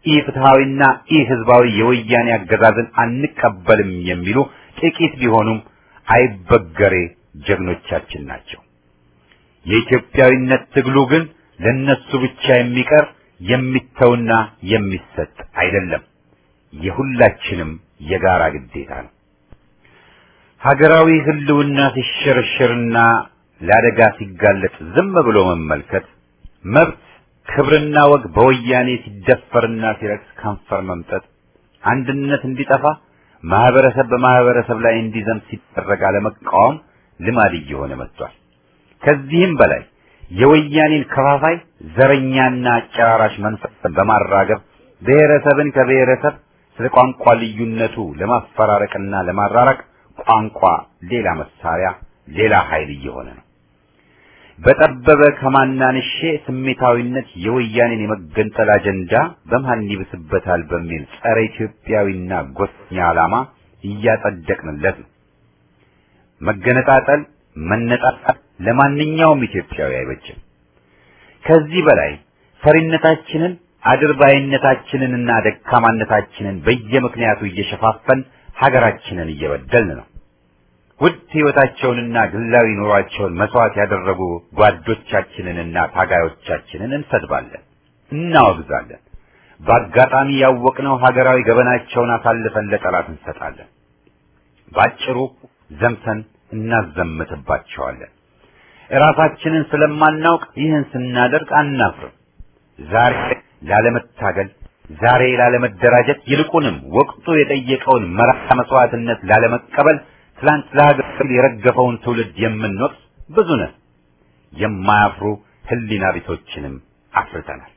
ኢፍትሐዊና ኢህዝባዊ የወያኔ አገዛዝን አንቀበልም የሚሉ ጥቂት ቢሆኑም አይበገሬ ጀግኖቻችን ናቸው። የኢትዮጵያዊነት ትግሉ ግን ለነሱ ብቻ የሚቀር የሚተውና የሚሰጥ አይደለም። የሁላችንም የጋራ ግዴታ ነው። ሀገራዊ ህልውና ሲሸረሸርና ለአደጋ ሲጋለጥ ዝም ብሎ መመልከት፣ መብት ክብርና ወግ በወያኔ ሲደፈርና ሲረክስ ከንፈር መምጠጥ፣ አንድነት እንዲጠፋ ማህበረሰብ በማህበረሰብ ላይ እንዲዘምት ሲደረግ አለመቃወም ልማድ እየሆነ መጥቷል። ከዚህም በላይ የወያኔን ከፋፋይ ዘረኛና አጨራራሽ መንፈስን በማራገብ ብሔረሰብን ከብሔረሰብ ስለ ቋንቋ ልዩነቱ ለማፈራረቅና ለማራራቅ ቋንቋ ሌላ መሳሪያ፣ ሌላ ኃይል እየሆነ ነው። በጠበበ ከማናንሼ ስሜታዊነት የወያኔን የመገንጠል አጀንዳ በማን ይብስበታል በሚል ጸረ ኢትዮጵያዊና ጎሰኛ ዓላማ እያጸደቅንለት ነው። መገነጣጠል፣ መነጣጣል ለማንኛውም ኢትዮጵያዊ አይበጅም። ከዚህ በላይ ፈሪነታችንን አድርባይነታችንንና ደካማነታችንን በየምክንያቱ እየሸፋፈን ሀገራችንን እየበደልን ነው። ውድ ሕይወታቸውንና ግላዊ ኑሯቸውን መስዋዕት ያደረጉ ጓዶቻችንንና ታጋዮቻችንን እንሰድባለን፣ እናወግዛለን። በአጋጣሚ ያወቅነው ሀገራዊ ገበናቸውን አሳልፈን ለጠላት እንሰጣለን። ባጭሩ ዘምተን እናዘምትባቸዋለን። እራሳችንን ስለማናውቅ ይህን ስናደርግ አናፍርም። ዛሬ ላለመታገል፣ ዛሬ ላለመደራጀት፣ ይልቁንም ወቅቱ የጠየቀውን መራራ መስዋዕትነት ላለመቀበል ትላንት ለሀገር የረገፈውን ትውልድ የምንወቅስ ብዙ ነን። የማያፍሩ ህሊና ቢሶችንም አፍርተናል።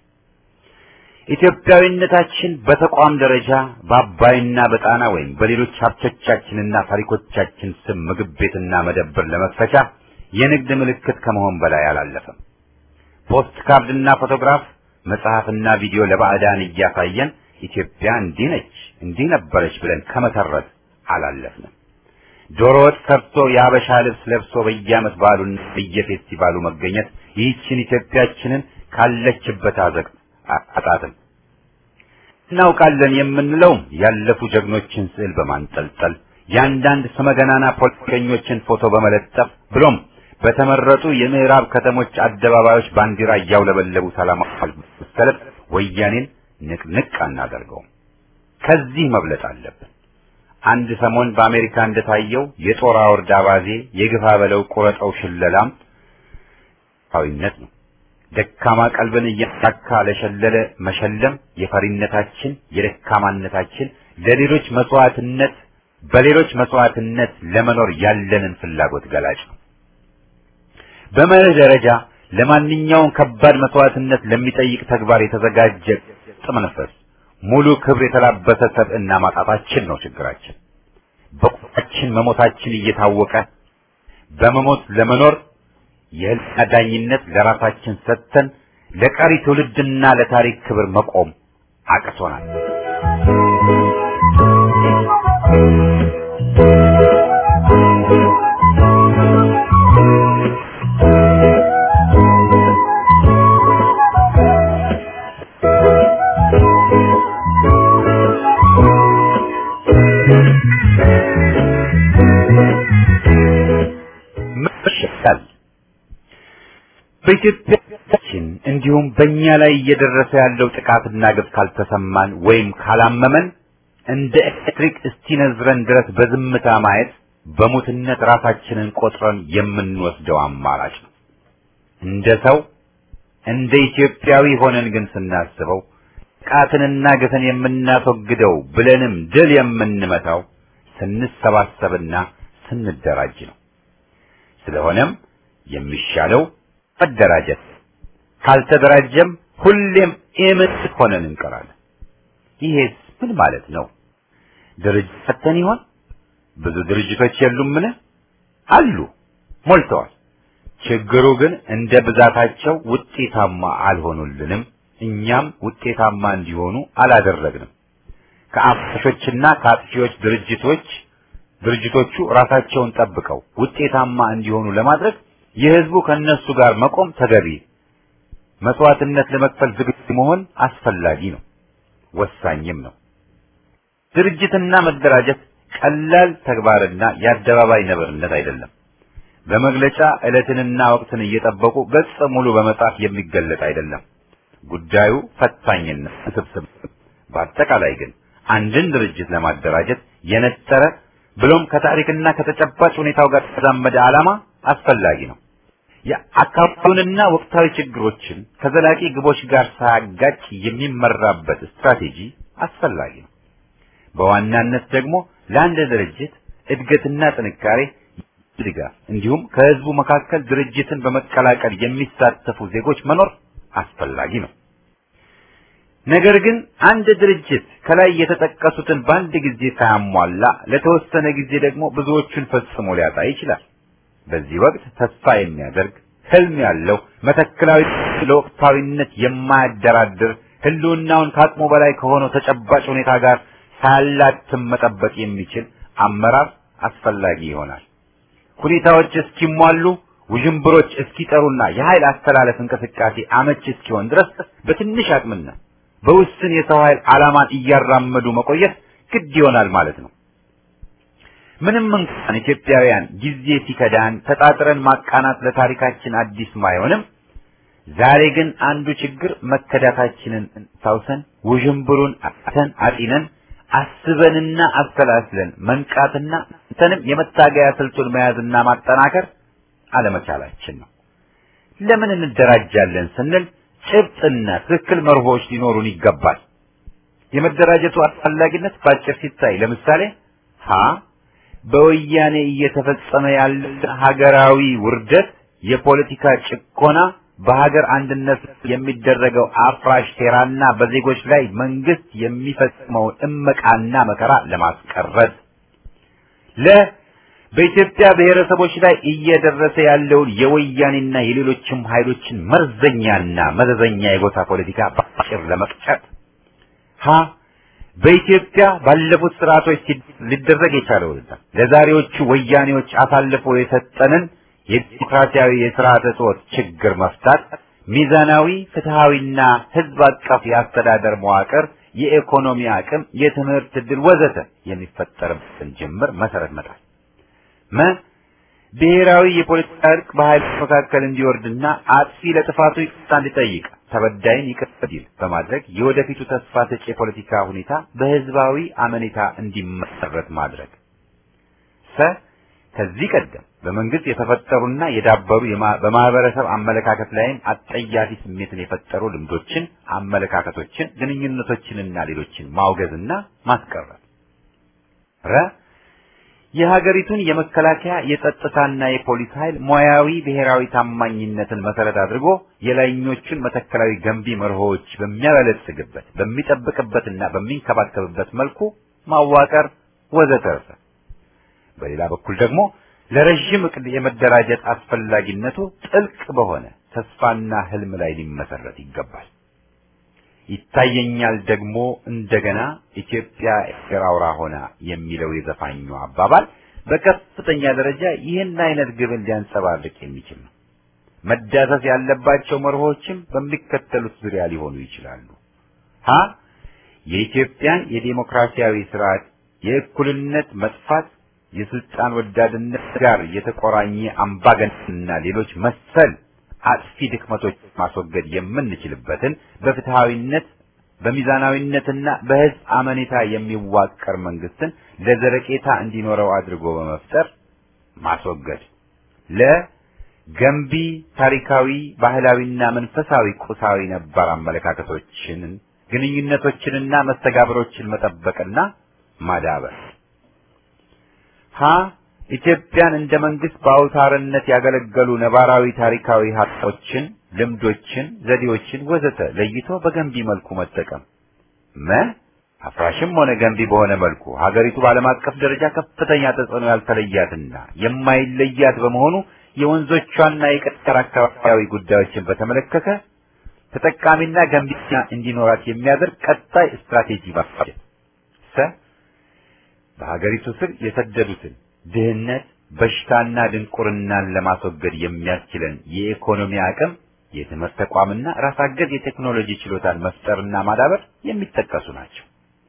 ኢትዮጵያዊነታችን በተቋም ደረጃ በአባይና በጣና ወይም በሌሎች ሀብቶቻችንና ታሪኮቻችን ስም ምግብ ቤትና መደብር ለመክፈቻ የንግድ ምልክት ከመሆን በላይ አላለፈም። ፖስት ካርድና ፎቶግራፍ፣ መጽሐፍና ቪዲዮ ለባዕዳን እያሳየን ኢትዮጵያ እንዲህ ነች እንዲህ ነበረች ብለን ከመተረት አላለፍንም። ዶሮ ወጥ ሰርቶ የአበሻ ልብስ ለብሶ በየዓመት በዓሉና በየፌስቲቫሉ መገኘት ይህችን ኢትዮጵያችንን ካለችበት አዘቅት አጣጥም እናውቃለን የምንለውም ያለፉ ጀግኖችን ስዕል በማንጠልጠል የአንዳንድ ስመገናና ፖለቲከኞችን ፎቶ በመለጠፍ ብሎም በተመረጡ የምዕራብ ከተሞች አደባባዮች ባንዲራ እያውለበለቡ ሰላማዊ ሰልፍ ወያኔን ንቅንቅ አናደርገውም። ከዚህ መብለጥ አለብን። አንድ ሰሞን በአሜሪካ እንደታየው የጦር አውርድ አባዜ የግፋ በለው ቁረጠው ሽለላም ዊነት ነው። ደካማ ቀልብን እያሳካ ለሸለለ መሸለም የፈሪነታችን የደካማነታችን ለሌሎች መስዋዕትነት በሌሎች መስዋዕትነት ለመኖር ያለንን ፍላጎት ገላጭ ነው። በመርህ ደረጃ ለማንኛውም ከባድ መስዋዕትነት ለሚጠይቅ ተግባር የተዘጋጀ ጥመንፈስ ሙሉ ክብር የተላበሰ ሰብዕና ማጣታችን ነው ችግራችን። በቁጣችን መሞታችን እየታወቀ በመሞት ለመኖር የህልና ዳኝነት ለራሳችን ሰጥተን ለቀሪ ትውልድና ለታሪክ ክብር መቆም አቅቶናል። መሸሻል በኢትዮጵያችን እንዲሁም በእኛ ላይ እየደረሰ ያለው ጥቃትና ግፍ ካልተሰማን ወይም ካላመመን እንደ ኤሌክትሪክ እስኪነዝረን ድረስ በዝምታ ማየት በሙትነት ራሳችንን ቆጥረን የምንወስደው አማራጭ ነው። እንደ ሰው እንደ ኢትዮጵያዊ ሆነን ግን ስናስበው ጥቃትንና ግፍን የምናስወግደው ብለንም ድል የምንመታው ስንሰባሰብና ስንደራጅ ነው። ስለሆነም የሚሻለው መደራጀት፣ ካልተደራጀም ሁሌም ኢምንት ሆነን እንቀራለን። ይሄስ ምን ማለት ነው? ድርጅት ፈተን ይሆን? ብዙ ድርጅቶች የሉምን? አሉ፣ ሞልተዋል። ችግሩ ግን እንደ ብዛታቸው ውጤታማ አልሆኑልንም። እኛም ውጤታማ እንዲሆኑ አላደረግንም። ከአፍሾችና ከአጥፊዎች ድርጅቶች ድርጅቶቹ ራሳቸውን ጠብቀው ውጤታማ እንዲሆኑ ለማድረግ የህዝቡ ከነሱ ጋር መቆም ተገቢ፣ መስዋዕትነት ለመክፈል ዝግጁ መሆን አስፈላጊ ነው። ወሳኝም ነው። ድርጅትና መደራጀት ቀላል ተግባርና የአደባባይ ነብርነት አይደለም። በመግለጫ ዕለትንና ወቅትን እየጠበቁ ገጽ ሙሉ በመጻፍ የሚገለጥ አይደለም። ጉዳዩ ፈታኝና ውስብስብ። በአጠቃላይ ግን አንድን ድርጅት ለማደራጀት የነጠረ ብሎም ከታሪክና ከተጨባጭ ሁኔታው ጋር የተዛመደ ዓላማ አስፈላጊ ነው። የአካባቢውንና ወቅታዊ ችግሮችን ከዘላቂ ግቦች ጋር ሳያጋጭ የሚመራበት ስትራቴጂ አስፈላጊ ነው። በዋናነት ደግሞ ለአንድ ድርጅት እድገትና ጥንካሬ ድጋፍ እንዲሁም ከህዝቡ መካከል ድርጅትን በመቀላቀል የሚሳተፉ ዜጎች መኖር አስፈላጊ ነው። ነገር ግን አንድ ድርጅት ከላይ የተጠቀሱትን በአንድ ጊዜ ሳያሟላ ለተወሰነ ጊዜ ደግሞ ብዙዎቹን ፈጽሞ ሊያጣ ይችላል። በዚህ ወቅት ተስፋ የሚያደርግ ህልም ያለው መተክላዊ ለወቅታዊነት የማያደራድር ህልውናውን ከአቅሙ በላይ ከሆነው ተጨባጭ ሁኔታ ጋር ሳያላትም መጠበቅ የሚችል አመራር አስፈላጊ ይሆናል። ሁኔታዎች እስኪሟሉ ውዥንብሮች እስኪጠሩና የኃይል አስተላለፍ እንቅስቃሴ አመች እስኪሆን ድረስ በትንሽ አቅምና በውስን የሰው ኃይል ዓላማን እያራመዱ መቆየት ግድ ይሆናል ማለት ነው። ምንም እንኳን ኢትዮጵያውያን ጊዜ ሲከዳን ተጣጥረን ማቃናት ለታሪካችን አዲስ ባይሆንም ዛሬ ግን አንዱ ችግር መከዳታችንን ታውሰን ውዥንብሩን አተን አጢነን አስበንና አሰላስለን መንቃትና እንተንም የመታገያ ስልቱን መያዝና ማጠናከር አለመቻላችን ነው። ለምን እንደራጃለን ስንል ጭብጥና ትክክል መርሆች ሊኖሩን ይገባል። የመደራጀቱ አስፈላጊነት ባጭር ሲታይ ለምሳሌ ሀ በወያኔ እየተፈጸመ ያለ ሀገራዊ ውርደት፣ የፖለቲካ ጭቆና፣ በሀገር አንድነት የሚደረገው አፍራሽ ሴራና በዜጎች ላይ መንግስት የሚፈጽመውን እመቃና መከራ ለማስቀረት ለ በኢትዮጵያ ብሔረሰቦች ላይ እየደረሰ ያለውን የወያኔና የሌሎችም ኃይሎችን መርዘኛና መዘዘኛ የጎሳ ፖለቲካ በአጭር ለመቅጨት ሀ በኢትዮጵያ ባለፉት ስርዓቶች ሊደረግ የቻለውንና ለዛሬዎቹ ወያኔዎች አሳልፎ የሰጠንን የዲሞክራሲያዊ የስርዓተ ጾት ችግር መፍታት፣ ሚዛናዊ ፍትሃዊና ህዝብ አቀፍ የአስተዳደር መዋቅር፣ የኢኮኖሚ አቅም፣ የትምህርት ዕድል ወዘተ የሚፈጠርበትን ጅምር መሰረት መጣል መ ብሔራዊ የፖለቲካ እርቅ በኃይሎች መካከል እንዲወርድና አጥፊ ለጥፋቱ ይቅርታ እንዲጠይቅ ተበዳይን ይቅር እንዲል በማድረግ የወደፊቱ ተስፋ ሰጪ የፖለቲካ ሁኔታ በህዝባዊ አመኔታ እንዲመሰረት ማድረግ። ሰ ከዚህ ቀደም በመንግስት የተፈጠሩና የዳበሩ በማህበረሰብ አመለካከት ላይም አጠያፊ ስሜትን የፈጠሩ ልምዶችን፣ አመለካከቶችን፣ ግንኙነቶችንና ሌሎችን ማውገዝና ማስቀረት። ረ የሀገሪቱን የመከላከያ የጸጥታና የፖሊስ ኃይል ሙያዊ ብሔራዊ ታማኝነትን መሰረት አድርጎ የላይኞቹን መተከላዊ ገንቢ መርሆዎች በሚያበለጽግበት በሚጠብቅበትና በሚንከባከብበት መልኩ ማዋቀር ወዘተርፈ። በሌላ በኩል ደግሞ ለረዥም እቅድ የመደራጀት አስፈላጊነቱ ጥልቅ በሆነ ተስፋና ህልም ላይ ሊመሰረት ይገባል። ይታየኛል ደግሞ እንደገና ኢትዮጵያ ኤርትራ አውራ ሆና የሚለው የዘፋኙ አባባል በከፍተኛ ደረጃ ይህን አይነት ግብን ሊያንጸባርቅ የሚችል ነው። መዳሰስ ያለባቸው መርሆችም በሚከተሉት ዙሪያ ሊሆኑ ይችላሉ። ሀ የኢትዮጵያን የዴሞክራሲያዊ ስርዓት የእኩልነት መጥፋት የስልጣን ወዳድነት ጋር የተቆራኘ አምባገነንና ሌሎች መሰል አጥፊ ድክመቶች ማስወገድ የምንችልበትን በፍትሃዊነት በሚዛናዊነትና በህዝብ አመኔታ የሚዋቀር መንግስትን ለዘረቄታ እንዲኖረው አድርጎ በመፍጠር ማስወገድ። ለገንቢ ታሪካዊ፣ ባህላዊና መንፈሳዊ ቁሳዊ ነባር አመለካከቶችን፣ ግንኙነቶችንና መስተጋብሮችን መጠበቅና ማዳበር። ሀ ኢትዮጵያን እንደ መንግስት በአውታርነት ያገለገሉ ነባራዊ ታሪካዊ ሀብቶችን፣ ልምዶችን፣ ዘዴዎችን ወዘተ ለይቶ በገንቢ መልኩ መጠቀም። መ አፍራሽም ሆነ ገንቢ በሆነ መልኩ ሀገሪቱ በዓለም አቀፍ ደረጃ ከፍተኛ ተጽዕኖ ያልተለያትና የማይለያት በመሆኑ የወንዞቿና የቀጠር አካባቢያዊ ጉዳዮችን በተመለከተ ተጠቃሚና ገንቢና እንዲኖራት የሚያደርግ ቀጣይ ስትራቴጂ ማፋጀት። ሰ በሀገሪቱ ስር የሰደዱትን ድህነት፣ በሽታና ድንቁርናን ለማስወገድ የሚያስችለን የኢኮኖሚ አቅም የትምህርት ተቋምና ራስ አገዝ የቴክኖሎጂ ችሎታን መፍጠርና ማዳበር የሚጠቀሱ ናቸው።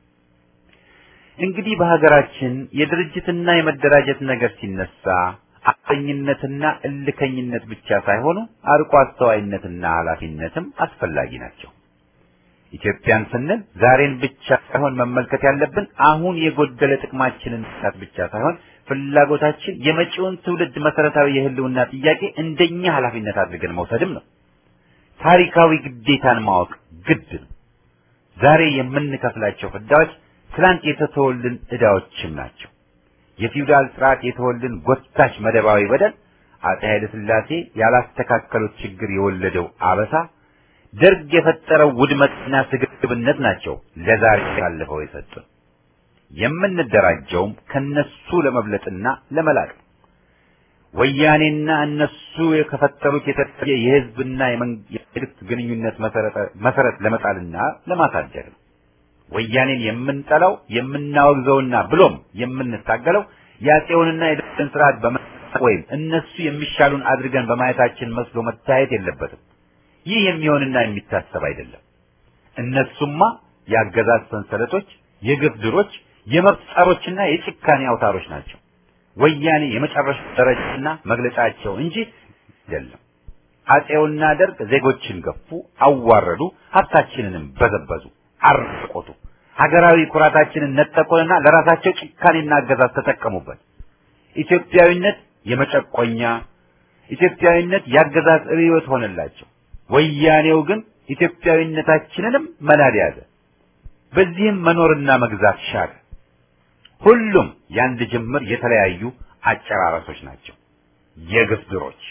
እንግዲህ በሀገራችን የድርጅትና የመደራጀት ነገር ሲነሳ አቀኝነትና እልከኝነት ብቻ ሳይሆኑ አርቆ አስተዋይነትና ኃላፊነትም አስፈላጊ ናቸው። ኢትዮጵያን ስንል ዛሬን ብቻ ሳይሆን መመልከት ያለብን አሁን የጎደለ ጥቅማችንን መስራት ብቻ ሳይሆን ፍላጎታችን የመጪውን ትውልድ መሰረታዊ የህልውና ጥያቄ እንደኛ ኃላፊነት አድርገን መውሰድም ነው። ታሪካዊ ግዴታን ማወቅ ግድ ነው። ዛሬ የምንከፍላቸው ፍዳዎች ትላንት የተተወልን ዕዳዎችም ናቸው። የፊውዳል ስርዓት የተወልን ጎታች መደባዊ በደል፣ አፄ ኃይለ ሥላሴ ያላስተካከሉት ችግር የወለደው አበሳ፣ ደርግ የፈጠረው ውድመትና ስግብግብነት ናቸው ለዛሬ ያለፈው የሰጡን። የምንደራጀውም ከነሱ ለመብለጥና ለመላቅ ነው። ወያኔና እነሱ የከፈጠሩት የተለየ የህዝብና የመንግስት ግንኙነት መሰረት ለመጣልና ለማሳደግ ነው። ወያኔን የምንጠላው የምናወግዘውና ብሎም የምንታገለው የአፄውንና የደርግን ስርዓት በመጠቅ ወይም እነሱ የሚሻሉን አድርገን በማየታችን መስሎ መታየት የለበትም። ይህ የሚሆንና የሚታሰብ አይደለም። እነሱማ የአገዛዝ ሰንሰለቶች፣ የግፍ ድሮች፣ የመብት ጸሮችና የጭካኔ አውታሮች ናቸው። ወያኔ የመጨረሻ ደረጃና መግለጫቸው እንጂ አይደለም። አፄውና ደርግ ዜጎችን ገፉ፣ አዋረዱ፣ ሀብታችንንም በዘበዙ፣ አርቆቱ፣ ሀገራዊ ኩራታችንን ነጠቁንና ለራሳቸው ጭካኔና አገዛዝ ተጠቀሙበት። ኢትዮጵያዊነት የመጨቆኛ ኢትዮጵያዊነት የአገዛዝ ርዕዮት ሆነላቸው። ወያኔው ግን ኢትዮጵያዊነታችንንም መናድ ያዘ። በዚህም መኖርና መግዛት ሻለ። ሁሉም የአንድ ጅምር የተለያዩ አጨራረሶች ናቸው። የግፍ ድሮች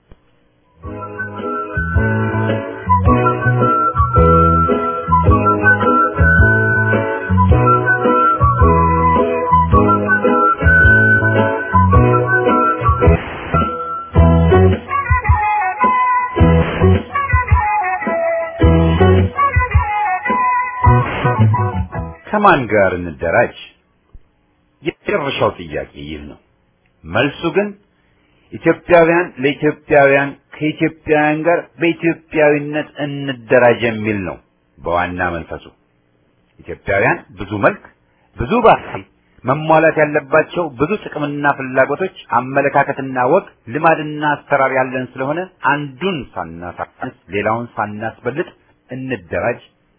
ከማን ጋር እንደራጅ? የመጨረሻው ጥያቄ ይህ ነው። መልሱ ግን ኢትዮጵያውያን ለኢትዮጵያውያን ከኢትዮጵያውያን ጋር በኢትዮጵያዊነት እንደራጅ የሚል ነው። በዋና መንፈሱ ኢትዮጵያውያን ብዙ መልክ፣ ብዙ ባህሪ፣ መሟላት ያለባቸው ብዙ ጥቅምና ፍላጎቶች፣ አመለካከትና ወግ፣ ልማድና አሰራር ያለን ስለሆነ አንዱን ሳናሳንስ ሌላውን ሳናስበልጥ እንደራጅ።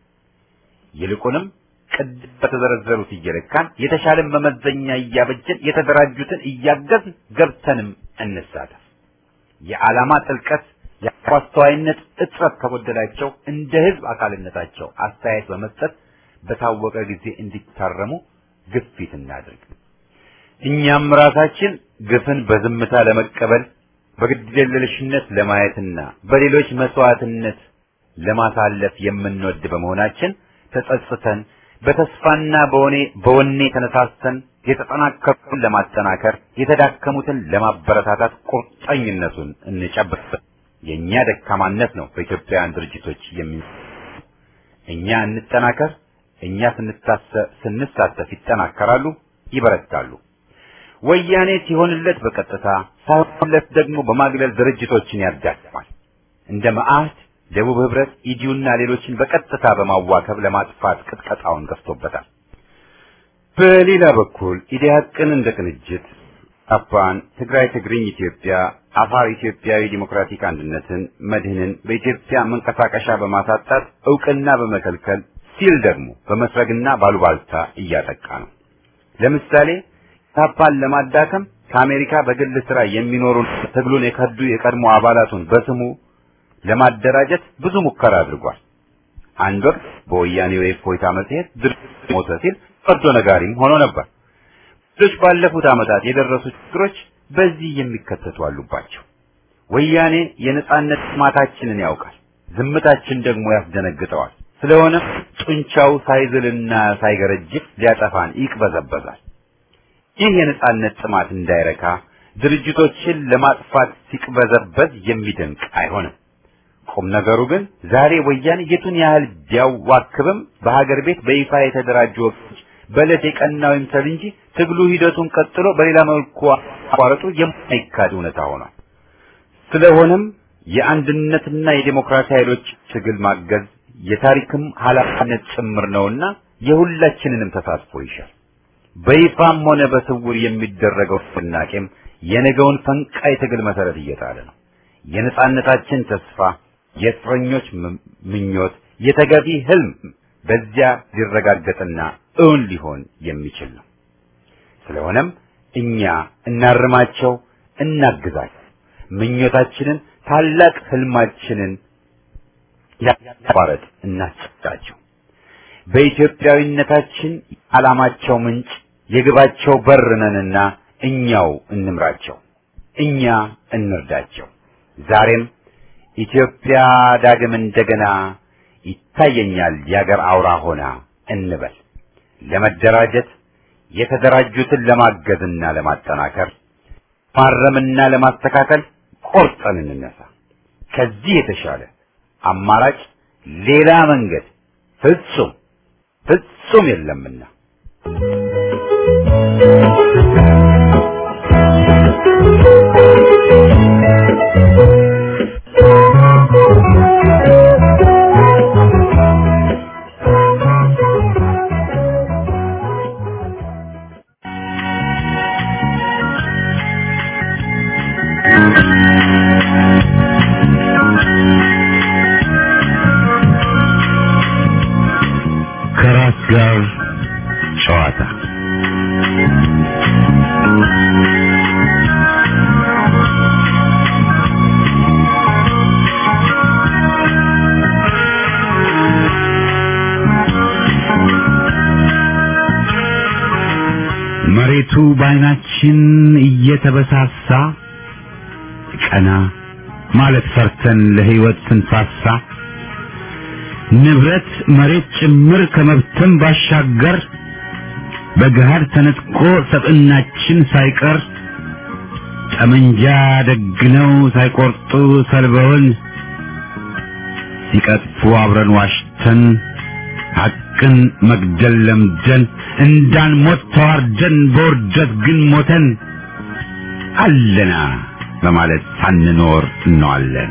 ይልቁንም ቅድም በተዘረዘሩት እየለካን የተሻለን መመዘኛ እያበጀን የተደራጁትን እያገዝን ገብተንም እንሳተፍ። የዓላማ ጥልቀት የአስተዋይነት እጥረት ከጎደላቸው እንደ ህዝብ አካልነታቸው አስተያየት በመስጠት በታወቀ ጊዜ እንዲታረሙ ግፊት እናድርግ። እኛም ራሳችን ግፍን በዝምታ ለመቀበል በግድየለሽነት ለማየትና በሌሎች መስዋዕትነት ለማሳለፍ የምንወድ በመሆናችን ተጸጽተን በተስፋና በወኔ በወኔ ተነሳስተን የተጠናከሩትን ለማጠናከር የተዳከሙትን ለማበረታታት ቁርጠኝነቱን እንጨብጥ። የኛ ደካማነት ነው በኢትዮጵያውያን ድርጅቶች የሚ እኛ እንጠናከር። እኛ ስንሳተፍ ይጠናከራሉ፣ ይበረታሉ። ወያኔ ሲሆንለት በቀጥታ ሳይሆንለት ደግሞ በማግለል ድርጅቶችን ያዳክማል። እንደ መዓህድ ደቡብ ህብረት፣ ኢዲዩና ሌሎችን በቀጥታ በማዋከብ ለማጥፋት ቅጥቀጣውን ገፍቶበታል። በሌላ በኩል ኢዲያቅን እንደ ቅንጅት አፓን፣ ትግራይ ትግርኝ ኢትዮጵያ፣ አፋር ኢትዮጵያዊ ዲሞክራቲክ አንድነትን፣ መድህንን በኢትዮጵያ መንቀሳቀሻ በማሳጣት እውቅና በመከልከል ሲል ደግሞ በመስረግና ባሉባልታ እያጠቃ ነው። ለምሳሌ ታፓን ለማዳከም ከአሜሪካ በግል ስራ የሚኖሩ ትግሉን የከዱ የቀድሞ አባላቱን በስሙ ለማደራጀት ብዙ ሙከራ አድርጓል። አንድ ወቅት በወያኔው የእፎይታ መጽሔት ድርጅት ሞተ ሲል ፈርዶ ነጋሪም ሆኖ ነበር። ብዙዎች ባለፉት ዓመታት የደረሱ ችግሮች በዚህ የሚከተቱ አሉባቸው። ወያኔ የነጻነት ጥማታችንን ያውቃል፣ ዝምታችን ደግሞ ያስደነግጠዋል። ስለሆነ ጡንቻው ሳይዝልና ሳይገረጅፍ ሊያጠፋን ይቅበዘበዛል። ይህ የነጻነት ጥማት እንዳይረካ ድርጅቶችን ለማጥፋት ሲቅበዘበዝ የሚደንቅ አይሆንም። ቁም ነገሩ ግን ዛሬ ወያኔ የቱን ያህል ቢያዋክብም በሀገር ቤት በይፋ የተደራጁ ወቅቶች በዕለት የቀናው ይምሰል እንጂ ትግሉ ሂደቱን ቀጥሎ በሌላ መልኩ አቋረጡ የማይካድ እውነታ ሆኗል። ስለሆነም የአንድነትና የዴሞክራሲ ኃይሎች ትግል ማገዝ የታሪክም ኃላፊነት ጭምር ነውና የሁላችንንም ተሳትፎ ይሻል። በይፋም ሆነ በስውር የሚደረገው ንቅናቄም የነገውን ፈንቃይ ትግል መሰረት እየጣለ ነው። የነጻነታችን ተስፋ፣ የእስረኞች ምኞት፣ የተገቢ ህልም በዚያ ሊረጋገጥና እውን ሊሆን የሚችል ነው። ስለሆነም እኛ እናርማቸው፣ እናግዛቸው። ምኞታችንን ታላቅ ህልማችንን ያቋረጥ እናስጨብጣቸው። በኢትዮጵያዊነታችን ዓላማቸው ምንጭ የግባቸው በር ነንና እኛው እንምራቸው፣ እኛ እንርዳቸው። ዛሬም ኢትዮጵያ ዳግም እንደገና ይታየኛል የአገር አውራ ሆና እንበል። ለመደራጀት የተደራጁትን ለማገዝና ለማጠናከር ማረምና ለማስተካከል ቆርጠን እንነሳ። ከዚህ የተሻለ አማራጭ ሌላ መንገድ ፍጹም ፍጹም የለምና ከራስ ጋር ጨዋታ መሬቱ በዓይናችን እየተበሳሳ ቀና ማለት ፈርተን ለሕይወት ስንሳሳ ንብረት መሬት ጭምር ከመብትም ባሻገር በገሃድ ተነጥቆ ሰብዕናችን ሳይቀር ጠመንጃ ደግነው ሳይቆርጡ ሰልበውን ሲቀጥፉ አብረን ዋሽተን ሐቅን መግደል ለምደን እንዳንሞት ተዋርደን በውርደት ግን ሞተን አለና በማለት ሳንኖር እንዋለን።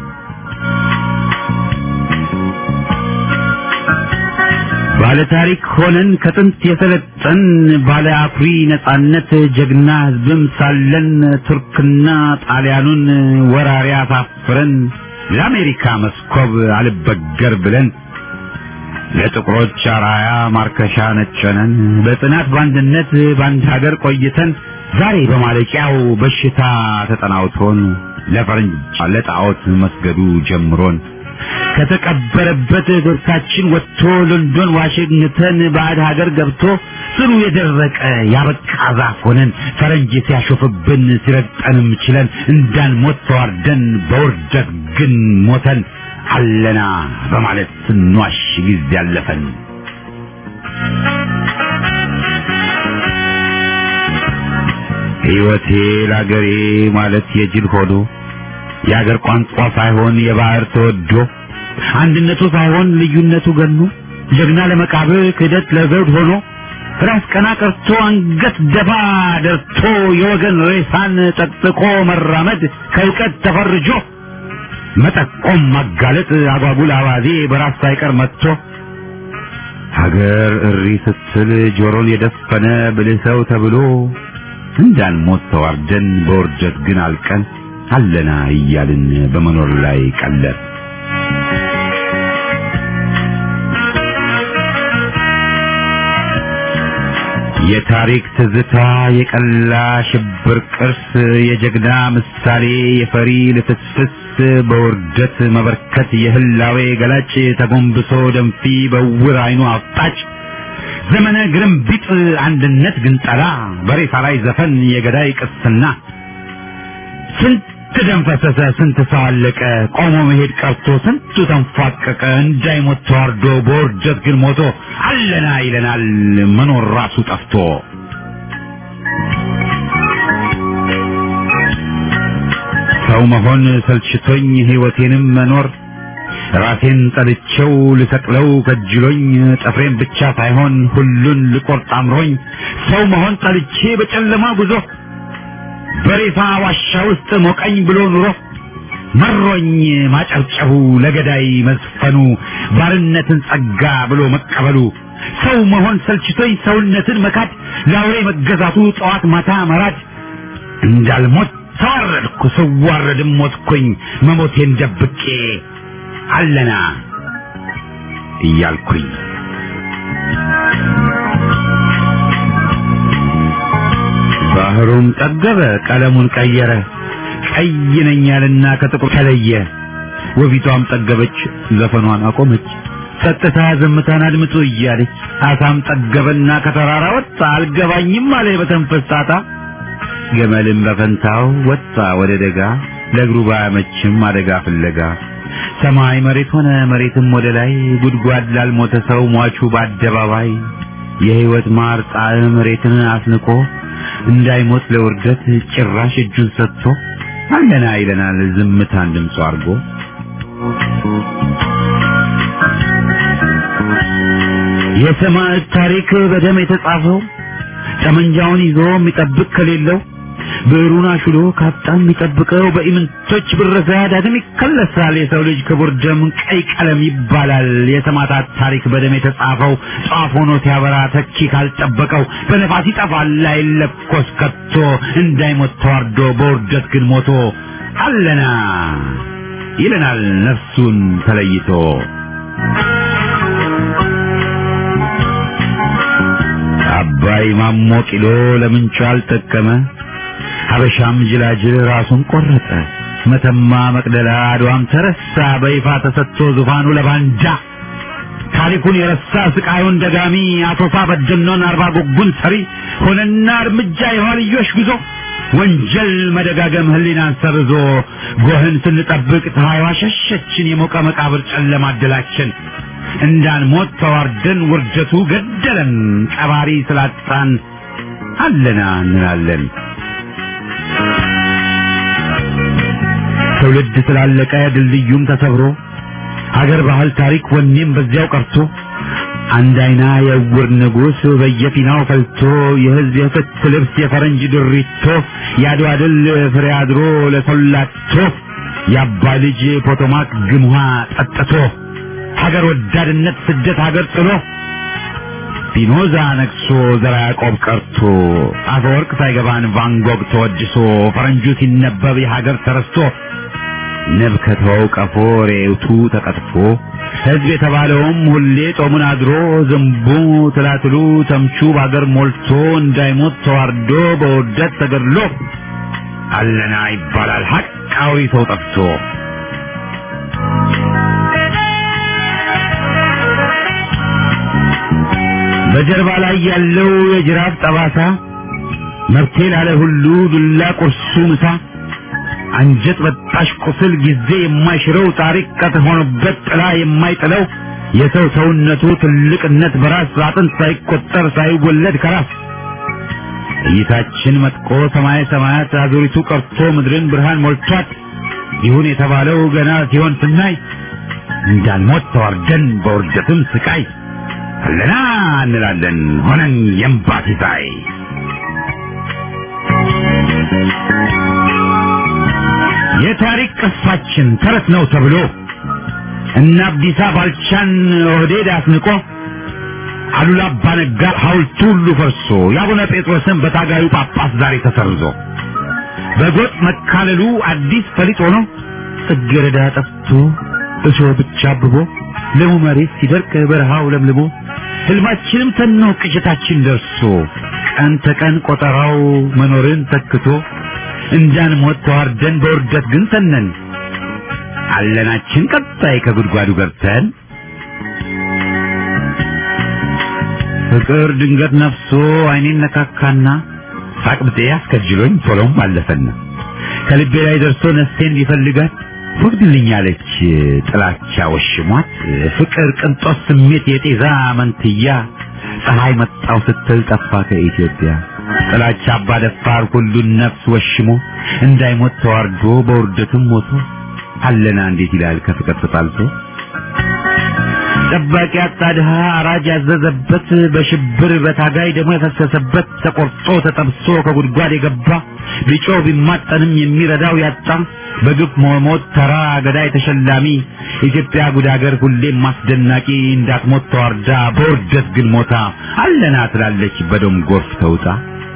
ባለ ታሪክ ሆነን ከጥንት የሰለጠን ባለ አኩሪ ነጻነት ጀግና ሕዝብም ሳለን ቱርክና ጣሊያኑን ወራሪ አሳፍረን ለአሜሪካ መስኮብ አልበገር ብለን ለጥቁሮች አራያ ማርከሻ ነጨነን በጽናት በአንድነት በአንድ ሀገር ቆይተን ዛሬ በማለቂያው በሽታ ተጠናውቶን ለፈረንጅ ለጣዖት መስገዱ ጀምሮን ከተቀበረበት ዶርታችን ወጥቶ ሎንዶን ዋሽንግተን ባዕድ ሀገር ገብቶ ስሩ የደረቀ ያበቃ ዛፍ ሆነን ፈረንጅ ሲያሾፍብን ሲረግጠንም ችለን እንዳንሞት ተዋርደን በውርደት ግን ሞተን አለና በማለት ስንዋሽ ጊዜ ያለፈን ሕይወቴ ለአገሬ ማለት የጅል ሆኖ የአገር ቋንቋ ሳይሆን የባህር ተወዶ አንድነቱ ሳይሆን ልዩነቱ ገኖ ጀግና ለመቃብር ክህደት ለዘውድ ሆኖ ራስ ቀና ቀርቶ አንገት ደፋ ደርቶ የወገን ሬሳን ጠቅጥቆ መራመድ ከእውቀት ተፈርጆ መጠቆም ማጋለጥ አጓጉል አባዜ በራስ ሳይቀር መጥቶ ሀገር እሪ ስትል ጆሮን የደፈነ ብልህ ሰው ተብሎ እንዳንሞት ተዋርደን በውርደት ግን አልቀን አለና እያልን በመኖር ላይ ቀለር የታሪክ ትዝታ የቀላ ሽብር ቅርስ የጀግና ምሳሌ የፈሪ ልፍስፍስ በውርደት መበርከት የህላዌ ገላጭ ተጎንብሶ ደንፊ በውር አይኑ አፍጣጭ ዘመነ ግርምቢጥ አንድነት ግንጠላ በሬሳ ላይ ዘፈን የገዳይ ቅስና ስንት ደም ፈሰሰ፣ ስንት ሰው አለቀ፣ ቆሞ መሄድ ቀርቶ ስንቱ ተንፏቀቀ፣ እንዳይሞት ተዋርዶ በውርደት ግን ሞቶ አለና ይለናል መኖር ራሱ ጠፍቶ። ሰው መሆን ሰልችቶኝ ሕይወቴንም መኖር ራሴን ጠልቼው ልሰቅለው ከጅሎኝ ጥፍሬን ብቻ ሳይሆን ሁሉን ልቆርጥ አምሮኝ ሰው መሆን ጠልቼ በጨለማ ጉዞ በሬሳ ዋሻ ውስጥ ሞቀኝ ብሎ ኑሮ መሮኝ ማጨብጨቡ ለገዳይ መዝፈኑ ባርነትን ጸጋ ብሎ መቀበሉ ሰው መሆን ሰልችቶኝ ሰውነትን መካድ ለአውሬ መገዛቱ ጠዋት ማታ መራድ እንዳልሞት ተዋረድኩ ስዋረድም ሞትኩኝ መሞቴን ደብቄ አለና እያልኩኝ ባህሩም ጠገበ ቀለሙን ቀየረ ቀይ ነኝ ያልና ከጥቁር ተለየ ወቢቷም ጠገበች ዘፈኗን አቆመች ጸጥታ ዝምታን አድምጡ እያለች አሳም ጠገበና ከተራራ ወጣ አልገባኝም አለ በተንፈስ ጣጣ ገመልም በፈንታው ወጣ ወደ ደጋ ለእግሩ ባያመችም አደጋ ፍለጋ ሰማይ መሬት ሆነ መሬትም ወደ ላይ ጉድጓድ ላልሞተ ሰው ሟቹ በአደባባይ የሕይወት ማር ጣዕም መሬትን አስንቆ እንዳይሞት ለውርደት ጭራሽ እጁን ሰጥቶ አለና ይለናል ዝምታን ድምፁ አድርጎ የሰማዕት ታሪክ በደም የተጻፈው ጠመንጃውን ይዞ የሚጠብቅ ከሌለው ብዕሩን አሹሎ ካጣ የሚጠብቀው በኢምንቶች ብረሳ ዳግም ይከለሳል። የሰው ልጅ ክቡር ደም ቀይ ቀለም ይባላል። የሰማዕታት ታሪክ በደም የተጻፈው ጧፍ ሆኖ ሲያበራ ተኪ ካልጠበቀው በነፋስ ይጠፋል አይለኮስ ከቶ እንዳይሞት ተዋርዶ በውርደት ግን ሞቶ አለና ይለናል ነፍሱን ተለይቶ አባይ ማሞ ቂሎ ለምንቹ አልጠቀመ ሀበሻም ጅላጅል ራሱን ቆረጠ መተማ መቅደላ አድዋም ተረሳ በይፋ ተሰጥቶ ዙፋኑ ለባንጃ ታሪኩን የረሳ ስቃዩን ደጋሚ አቶሳ በደኖን አርባ ጉጉን ሰሪ ሆነና እርምጃ የኋልዮሽ ጉዞ ወንጀል መደጋገም ህሊናን ሰርዞ ጎህን ስንጠብቅ ፀሐይዋ ሸሸችን የሞቀ መቃብር ጨለማ አደላችን እንዳንሞት ተዋርደን ውርደቱ ገደለን ቀባሪ ስላጣን አለና እንላለን ትውልድ ስላለቀ ድልድዩም ተሰብሮ ሀገር ባህል ታሪክ ወኔም በዚያው ቀርቶ አንድ አይና የዕውር ንጉሥ በየፊናው ፈልቶ የህዝብ የፍት ልብስ የፈረንጅ ድሪቶ የአድዋ ድል ፍሬ አድሮ ለሰላቶ የአባይ ልጅ ፖቶማክ ግምሃ ጠጥቶ ሀገር ወዳድነት ስደት ሀገር ጥሎ ፒኖዛ ነግሶ ዘራ ያዕቆብ ቀርቶ አፈወርቅ ሳይገባን ቫንጎግ ተወድሶ ፈረንጁ ሲነበብ የሀገር ተረስቶ ንብ ከተወው ቀፎ ሬውቱ ተቀጥፎ ሕዝብ የተባለውም ሁሌ ጦሙን አድሮ ዝንቡ ትላትሉ ተምቹ በአገር ሞልቶ እንዳይሞት ተዋርዶ በውርደት ተገድሎ አለና ይባላል ሐቃዊ ሰው ጠፍቶ በጀርባ ላይ ያለው የጅራፍ ጠባሳ መብቴ ላለ ሁሉ ዱላ ቁርሱ ምሳ አንጀት በጣሽ ቁስል ጊዜ የማይሽረው ታሪክ ቀጥ ሆኖበት ጥላ የማይጥለው የሰው ሰውነቱ ትልቅነት በራስ አጥንት ሳይቆጠር ሳይወለድ ከራስ እይታችን መጥቆ ሰማይ ሰማያት አዙሪቱ ቀርቶ ምድርን ብርሃን ሞልቷት ይሁን የተባለው ገና ሲሆን ስናይ እንዳንሞት ተዋርደን በውርደትም ስቃይ አለና እንላለን ሆነን የእምባ ሲሳይ የታሪክ ቅርሳችን ተረት ነው ተብሎ እነ አብዲሳ ባልቻን ኦህዴድ አስንቆ አሉላ አባነጋ ሐውልቱ ሁሉ ፈርሶ የአቡነ ጴጥሮስን በታጋዩ ጳጳስ ዛሬ ተሰርዞ በጎጥ መካለሉ አዲስ ፈሊጥ ሆኖ ጽጌረዳ ጠፍቶ እሾህ ብቻ አብቦ ለሙ መሬት ሲደርቅ በረሃው ለምልሞ ህልማችንም ተኖ ቅዠታችን ደርሶ ቀን ተቀን ቆጠራው መኖርን ተክቶ እንዳንሞት ተዋርደን በውርደት ግን ተነን አለናችን ቀጣይ ከጉድጓዱ ገብተን ፍቅር ድንገት ነፍሶ አይኔን ነካካና ሳቅብጤ አስከጅሎኝ ቶሎም አለፈና ከልቤ ላይ ደርሶ ነፍሴን ቢፈልጋት ወግድልኛለች ጥላቻ ወሽሟት ፍቅር ቅንጦት ስሜት የጤዛ መንትያ ፀሐይ መጣው ስትል ጠፋ ከኢትዮጵያ ጥላቻ አባ ደፋር ሁሉን ነፍስ ወሽሞ እንዳይሞት ተዋርዶ በውርደትም ሞቶ አለና እንዴት ይላል ከፍቅር ተጣልቶ ጠባቂ አጣ ድሃ አራጅ ያዘዘበት በሽብር በታጋይ ደግሞ የፈሰሰበት ተቆርጦ ተጠብሶ ከጉድጓድ የገባ ቢጮህ ቢማጠንም የሚረዳው ያጣ በግፍ መሞት ተራ ገዳይ ተሸላሚ ኢትዮጵያ ጉድ አገር ሁሌም ማስደናቂ እንዳትሞት ተዋርዳ በውርደት ግን ሞታ አለና ትላለች በደም ጎርፍ ተውጣ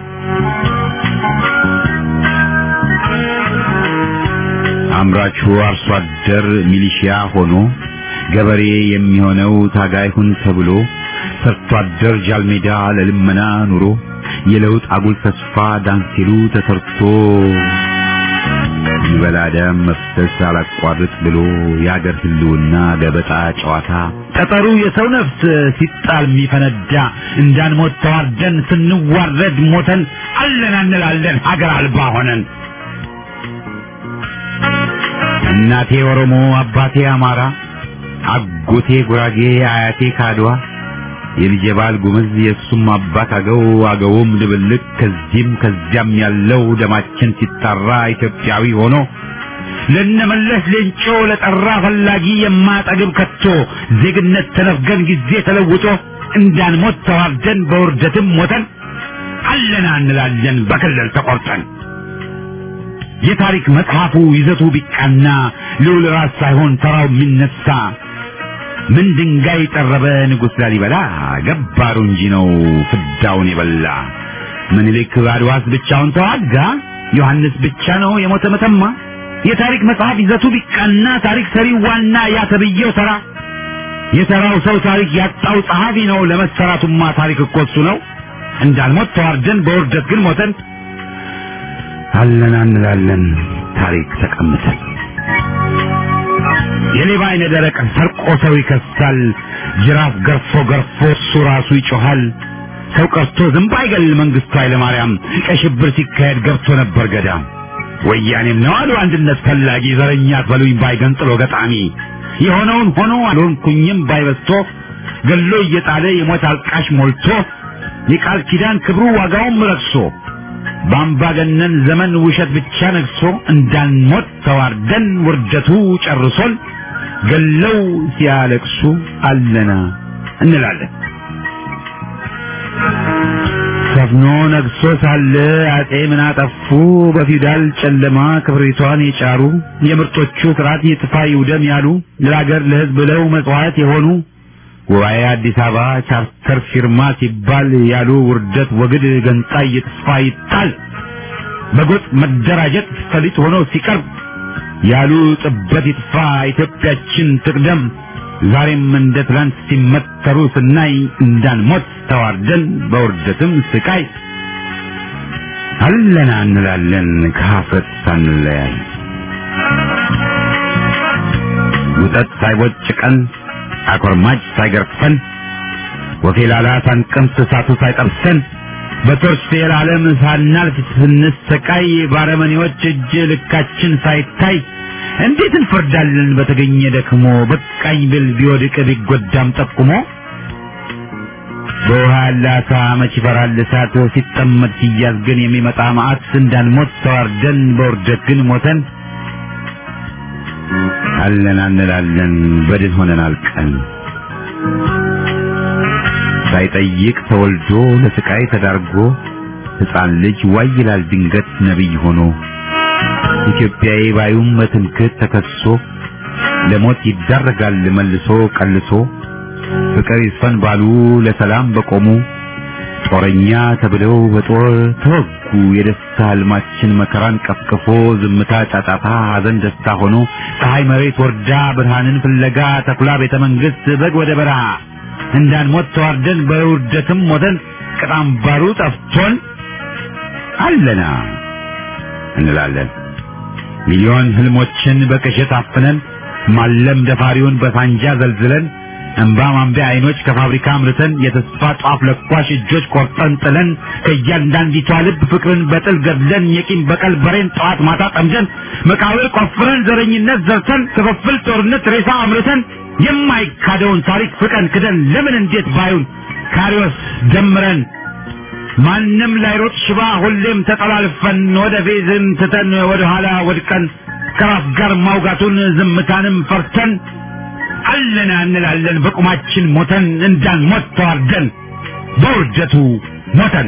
አምራቹ አርሶ አደር ሚሊሺያ ሆኖ ገበሬ የሚሆነው ታጋይ ሁን ተብሎ ሰርቶ አደር ጃልሜዳ ለልመና ኑሮ የለውጥ አጉል ተስፋ ዳንሲሉ ተሰርቶ ይበላ ደም መፍሰስ አላቋርጥ ብሎ የአገር ህልውና ገበጣ ጨዋታ ጠጠሩ የሰው ነፍስ ሲጣል የሚፈነዳ እንዳንሞት ተዋርደን ስንዋረድ ሞተን አለን እንላለን ሀገር አልባ ሆነን እናቴ ኦሮሞ አባቴ አማራ አጎቴ ጉራጌ አያቴ ካድዋ የልጄ ባል ጉምዝ የእሱም አባት አገው አገውም ድብልቅ ከዚህም ከዚያም ያለው ደማችን ሲጣራ ኢትዮጵያዊ ሆኖ ለነመለስ ሌንጮ ለጠራ ፈላጊ የማጠግብ ከቶ ዜግነት ተነፍገን ጊዜ ተለውጦ እንዳንሞት ተዋርደን በውርደትም ሞተን አለና እንላለን በክልል ተቆርጠን የታሪክ መጽሐፉ ይዘቱ ቢቃና ልዑል ራስ ሳይሆን ተራው የሚነሳ ምን ድንጋይ ጠረበ ንጉሥ ላሊበላ ገባሩ እንጂ ነው ፍዳውን የበላ ምኒልክ አድዋስ ብቻውን ተዋጋ ዮሐንስ ብቻ ነው የሞተ መተማ የታሪክ መጽሐፍ ይዘቱ ቢቃና ታሪክ ሰሪው ዋና ያ ተብዬው ተራ የተራው ሰው ታሪክ ያጣው ጸሐፊ ነው ለመሰራቱማ ታሪክ እኮ እሱ ነው እንዳልሞት ተዋርደን በውርደት ግን ሞተን አለና እንላለን ታሪክ ተቀምጠን የሌባ አይነ ደረቅ ሰርቆ ሰው ይከሳል ጅራፍ ገርፎ ገርፎ እሱ ራሱ ይጮሃል ሰው ቀርቶ ዝንብ አይገል መንግስቱ ኃይለማርያም ቀይ ሽብር ሲካሄድ ገብቶ ነበር ገዳም ወያኔም ነው አሉ አንድነት ፈላጊ ዘረኛ አትበሉኝ ባይ ገንጥሎ ገጣሚ የሆነውን ሆኖ አልሆንኩኝም ባይበስቶ ገሎ እየጣለ የሞት አልቃሽ ሞልቶ የቃል ኪዳን ክብሩ ዋጋውም ረክሶ በአምባገነን ዘመን ውሸት ብቻ ነግሶ እንዳንሞት ተዋርደን ውርደቱ ጨርሶን ገለው ሲያለቅሱ አለና እንላለን። ሰፍኖ ነግሶ ሳለ አጼ ምን አጠፉ? በፊውዳል ጨለማ ክብሪቷን የጫሩ የምርጦቹ ስርዓት ይጥፋ ይውደም ያሉ ለሀገር ለሕዝብ ብለው መጽዋዕት የሆኑ ጉባኤ አዲስ አበባ ቻርተር ፊርማ ሲባል ያሉ ውርደት ወግድ ገንጣይ ይጥፋ ይጣል በጎጥ መደራጀት ፈሊጥ ሆኖ ሲቀርብ ያሉ ጥበት ይጥፋ ኢትዮጵያችን ትቅደም ዛሬም እንደ ትላንት ሲመተሩ ስናይ እንዳንሞት ተዋርደን በውርደትም ስቃይ አለና እንላለን ከሀፍረት ሳንለያይ ውጠት ሳይቦጭቀን አኮርማጭ ሳይገርፈን ወፌላላ ሳንቀምስ እሳቱ ሳይጠብሰን በቶርች የዓለም ሳናልፍ ስንሰቃይ ባረመኔዎች እጅ ልካችን ሳይታይ እንዴት እንፈርዳለን በተገኘ ደክሞ በቃኝ ብል ቢወድቅ ቢጎዳም ጠቁሞ በውሃ ያለ አሳ መች ይፈራል እሳት ሲጠመድ ሲያዝ ግን የሚመጣ መዓት እንዳንሞት ተዋርደን በውርደት ግን ሞተን አለን እንላለን በድን ሆነን አልቀን ሳይጠይቅ ተወልዶ ለስቃይ ተዳርጎ ሕፃን ልጅ ዋይ ይላል ድንገት ነቢይ ሆኖ ኢትዮጵያዊ ባዩም በትምክህት ተከሶ ለሞት ይዳረጋል መልሶ ቀልሶ ፍቅር ይስፈን ባሉ ለሰላም በቆሙ ጦረኛ ተብለው በጦር ተወጉ። የደስታ ህልማችን መከራን ቀፍቅፎ ዝምታ ጫጫታ፣ ሐዘን ደስታ ሆኖ ፀሐይ መሬት ወርዳ ብርሃንን ፍለጋ ተኩላ ቤተ መንግስት በግ ወደ በረሃ እንዳንሞት ተዋርደን በውርደትም ሞተን ቅጣም ባሩ ጠፍቶን አለና እንላለን ሚሊዮን ህልሞችን በቅዠት አፍነን ማለም ደፋሪውን በሳንጃ ዘልዝለን እንባ ማንቢያ አይኖች ከፋብሪካ አምርተን የተስፋ ጧፍ ለኳሽ እጆች ቆርጠን ጥለን ከእያንዳንዲቷ ልብ ፍቅርን በጥል ገድለን የቂም በቀል በሬን ጠዋት ማታ ጠምደን መቃብር ቆፍረን ዘረኝነት ዘርተን ክፍፍል ጦርነት ሬሳ አምርተን የማይካደውን ታሪክ ፍቀን ክደን ለምን እንዴት ባዩን ካሪዎስ ደምረን ማንም ላይሮጥ ሽባ ሁሌም ተጠላልፈን ወደ ፌዝን ትተን ወደ ኋላ ወድቀን ከራስ ጋር ማውጋቱን ዝምታንም ፈርተን አለና እንላለን በቁማችን ሞተን እንዳንሞት ተዋርደን በውርደቱ ሞተን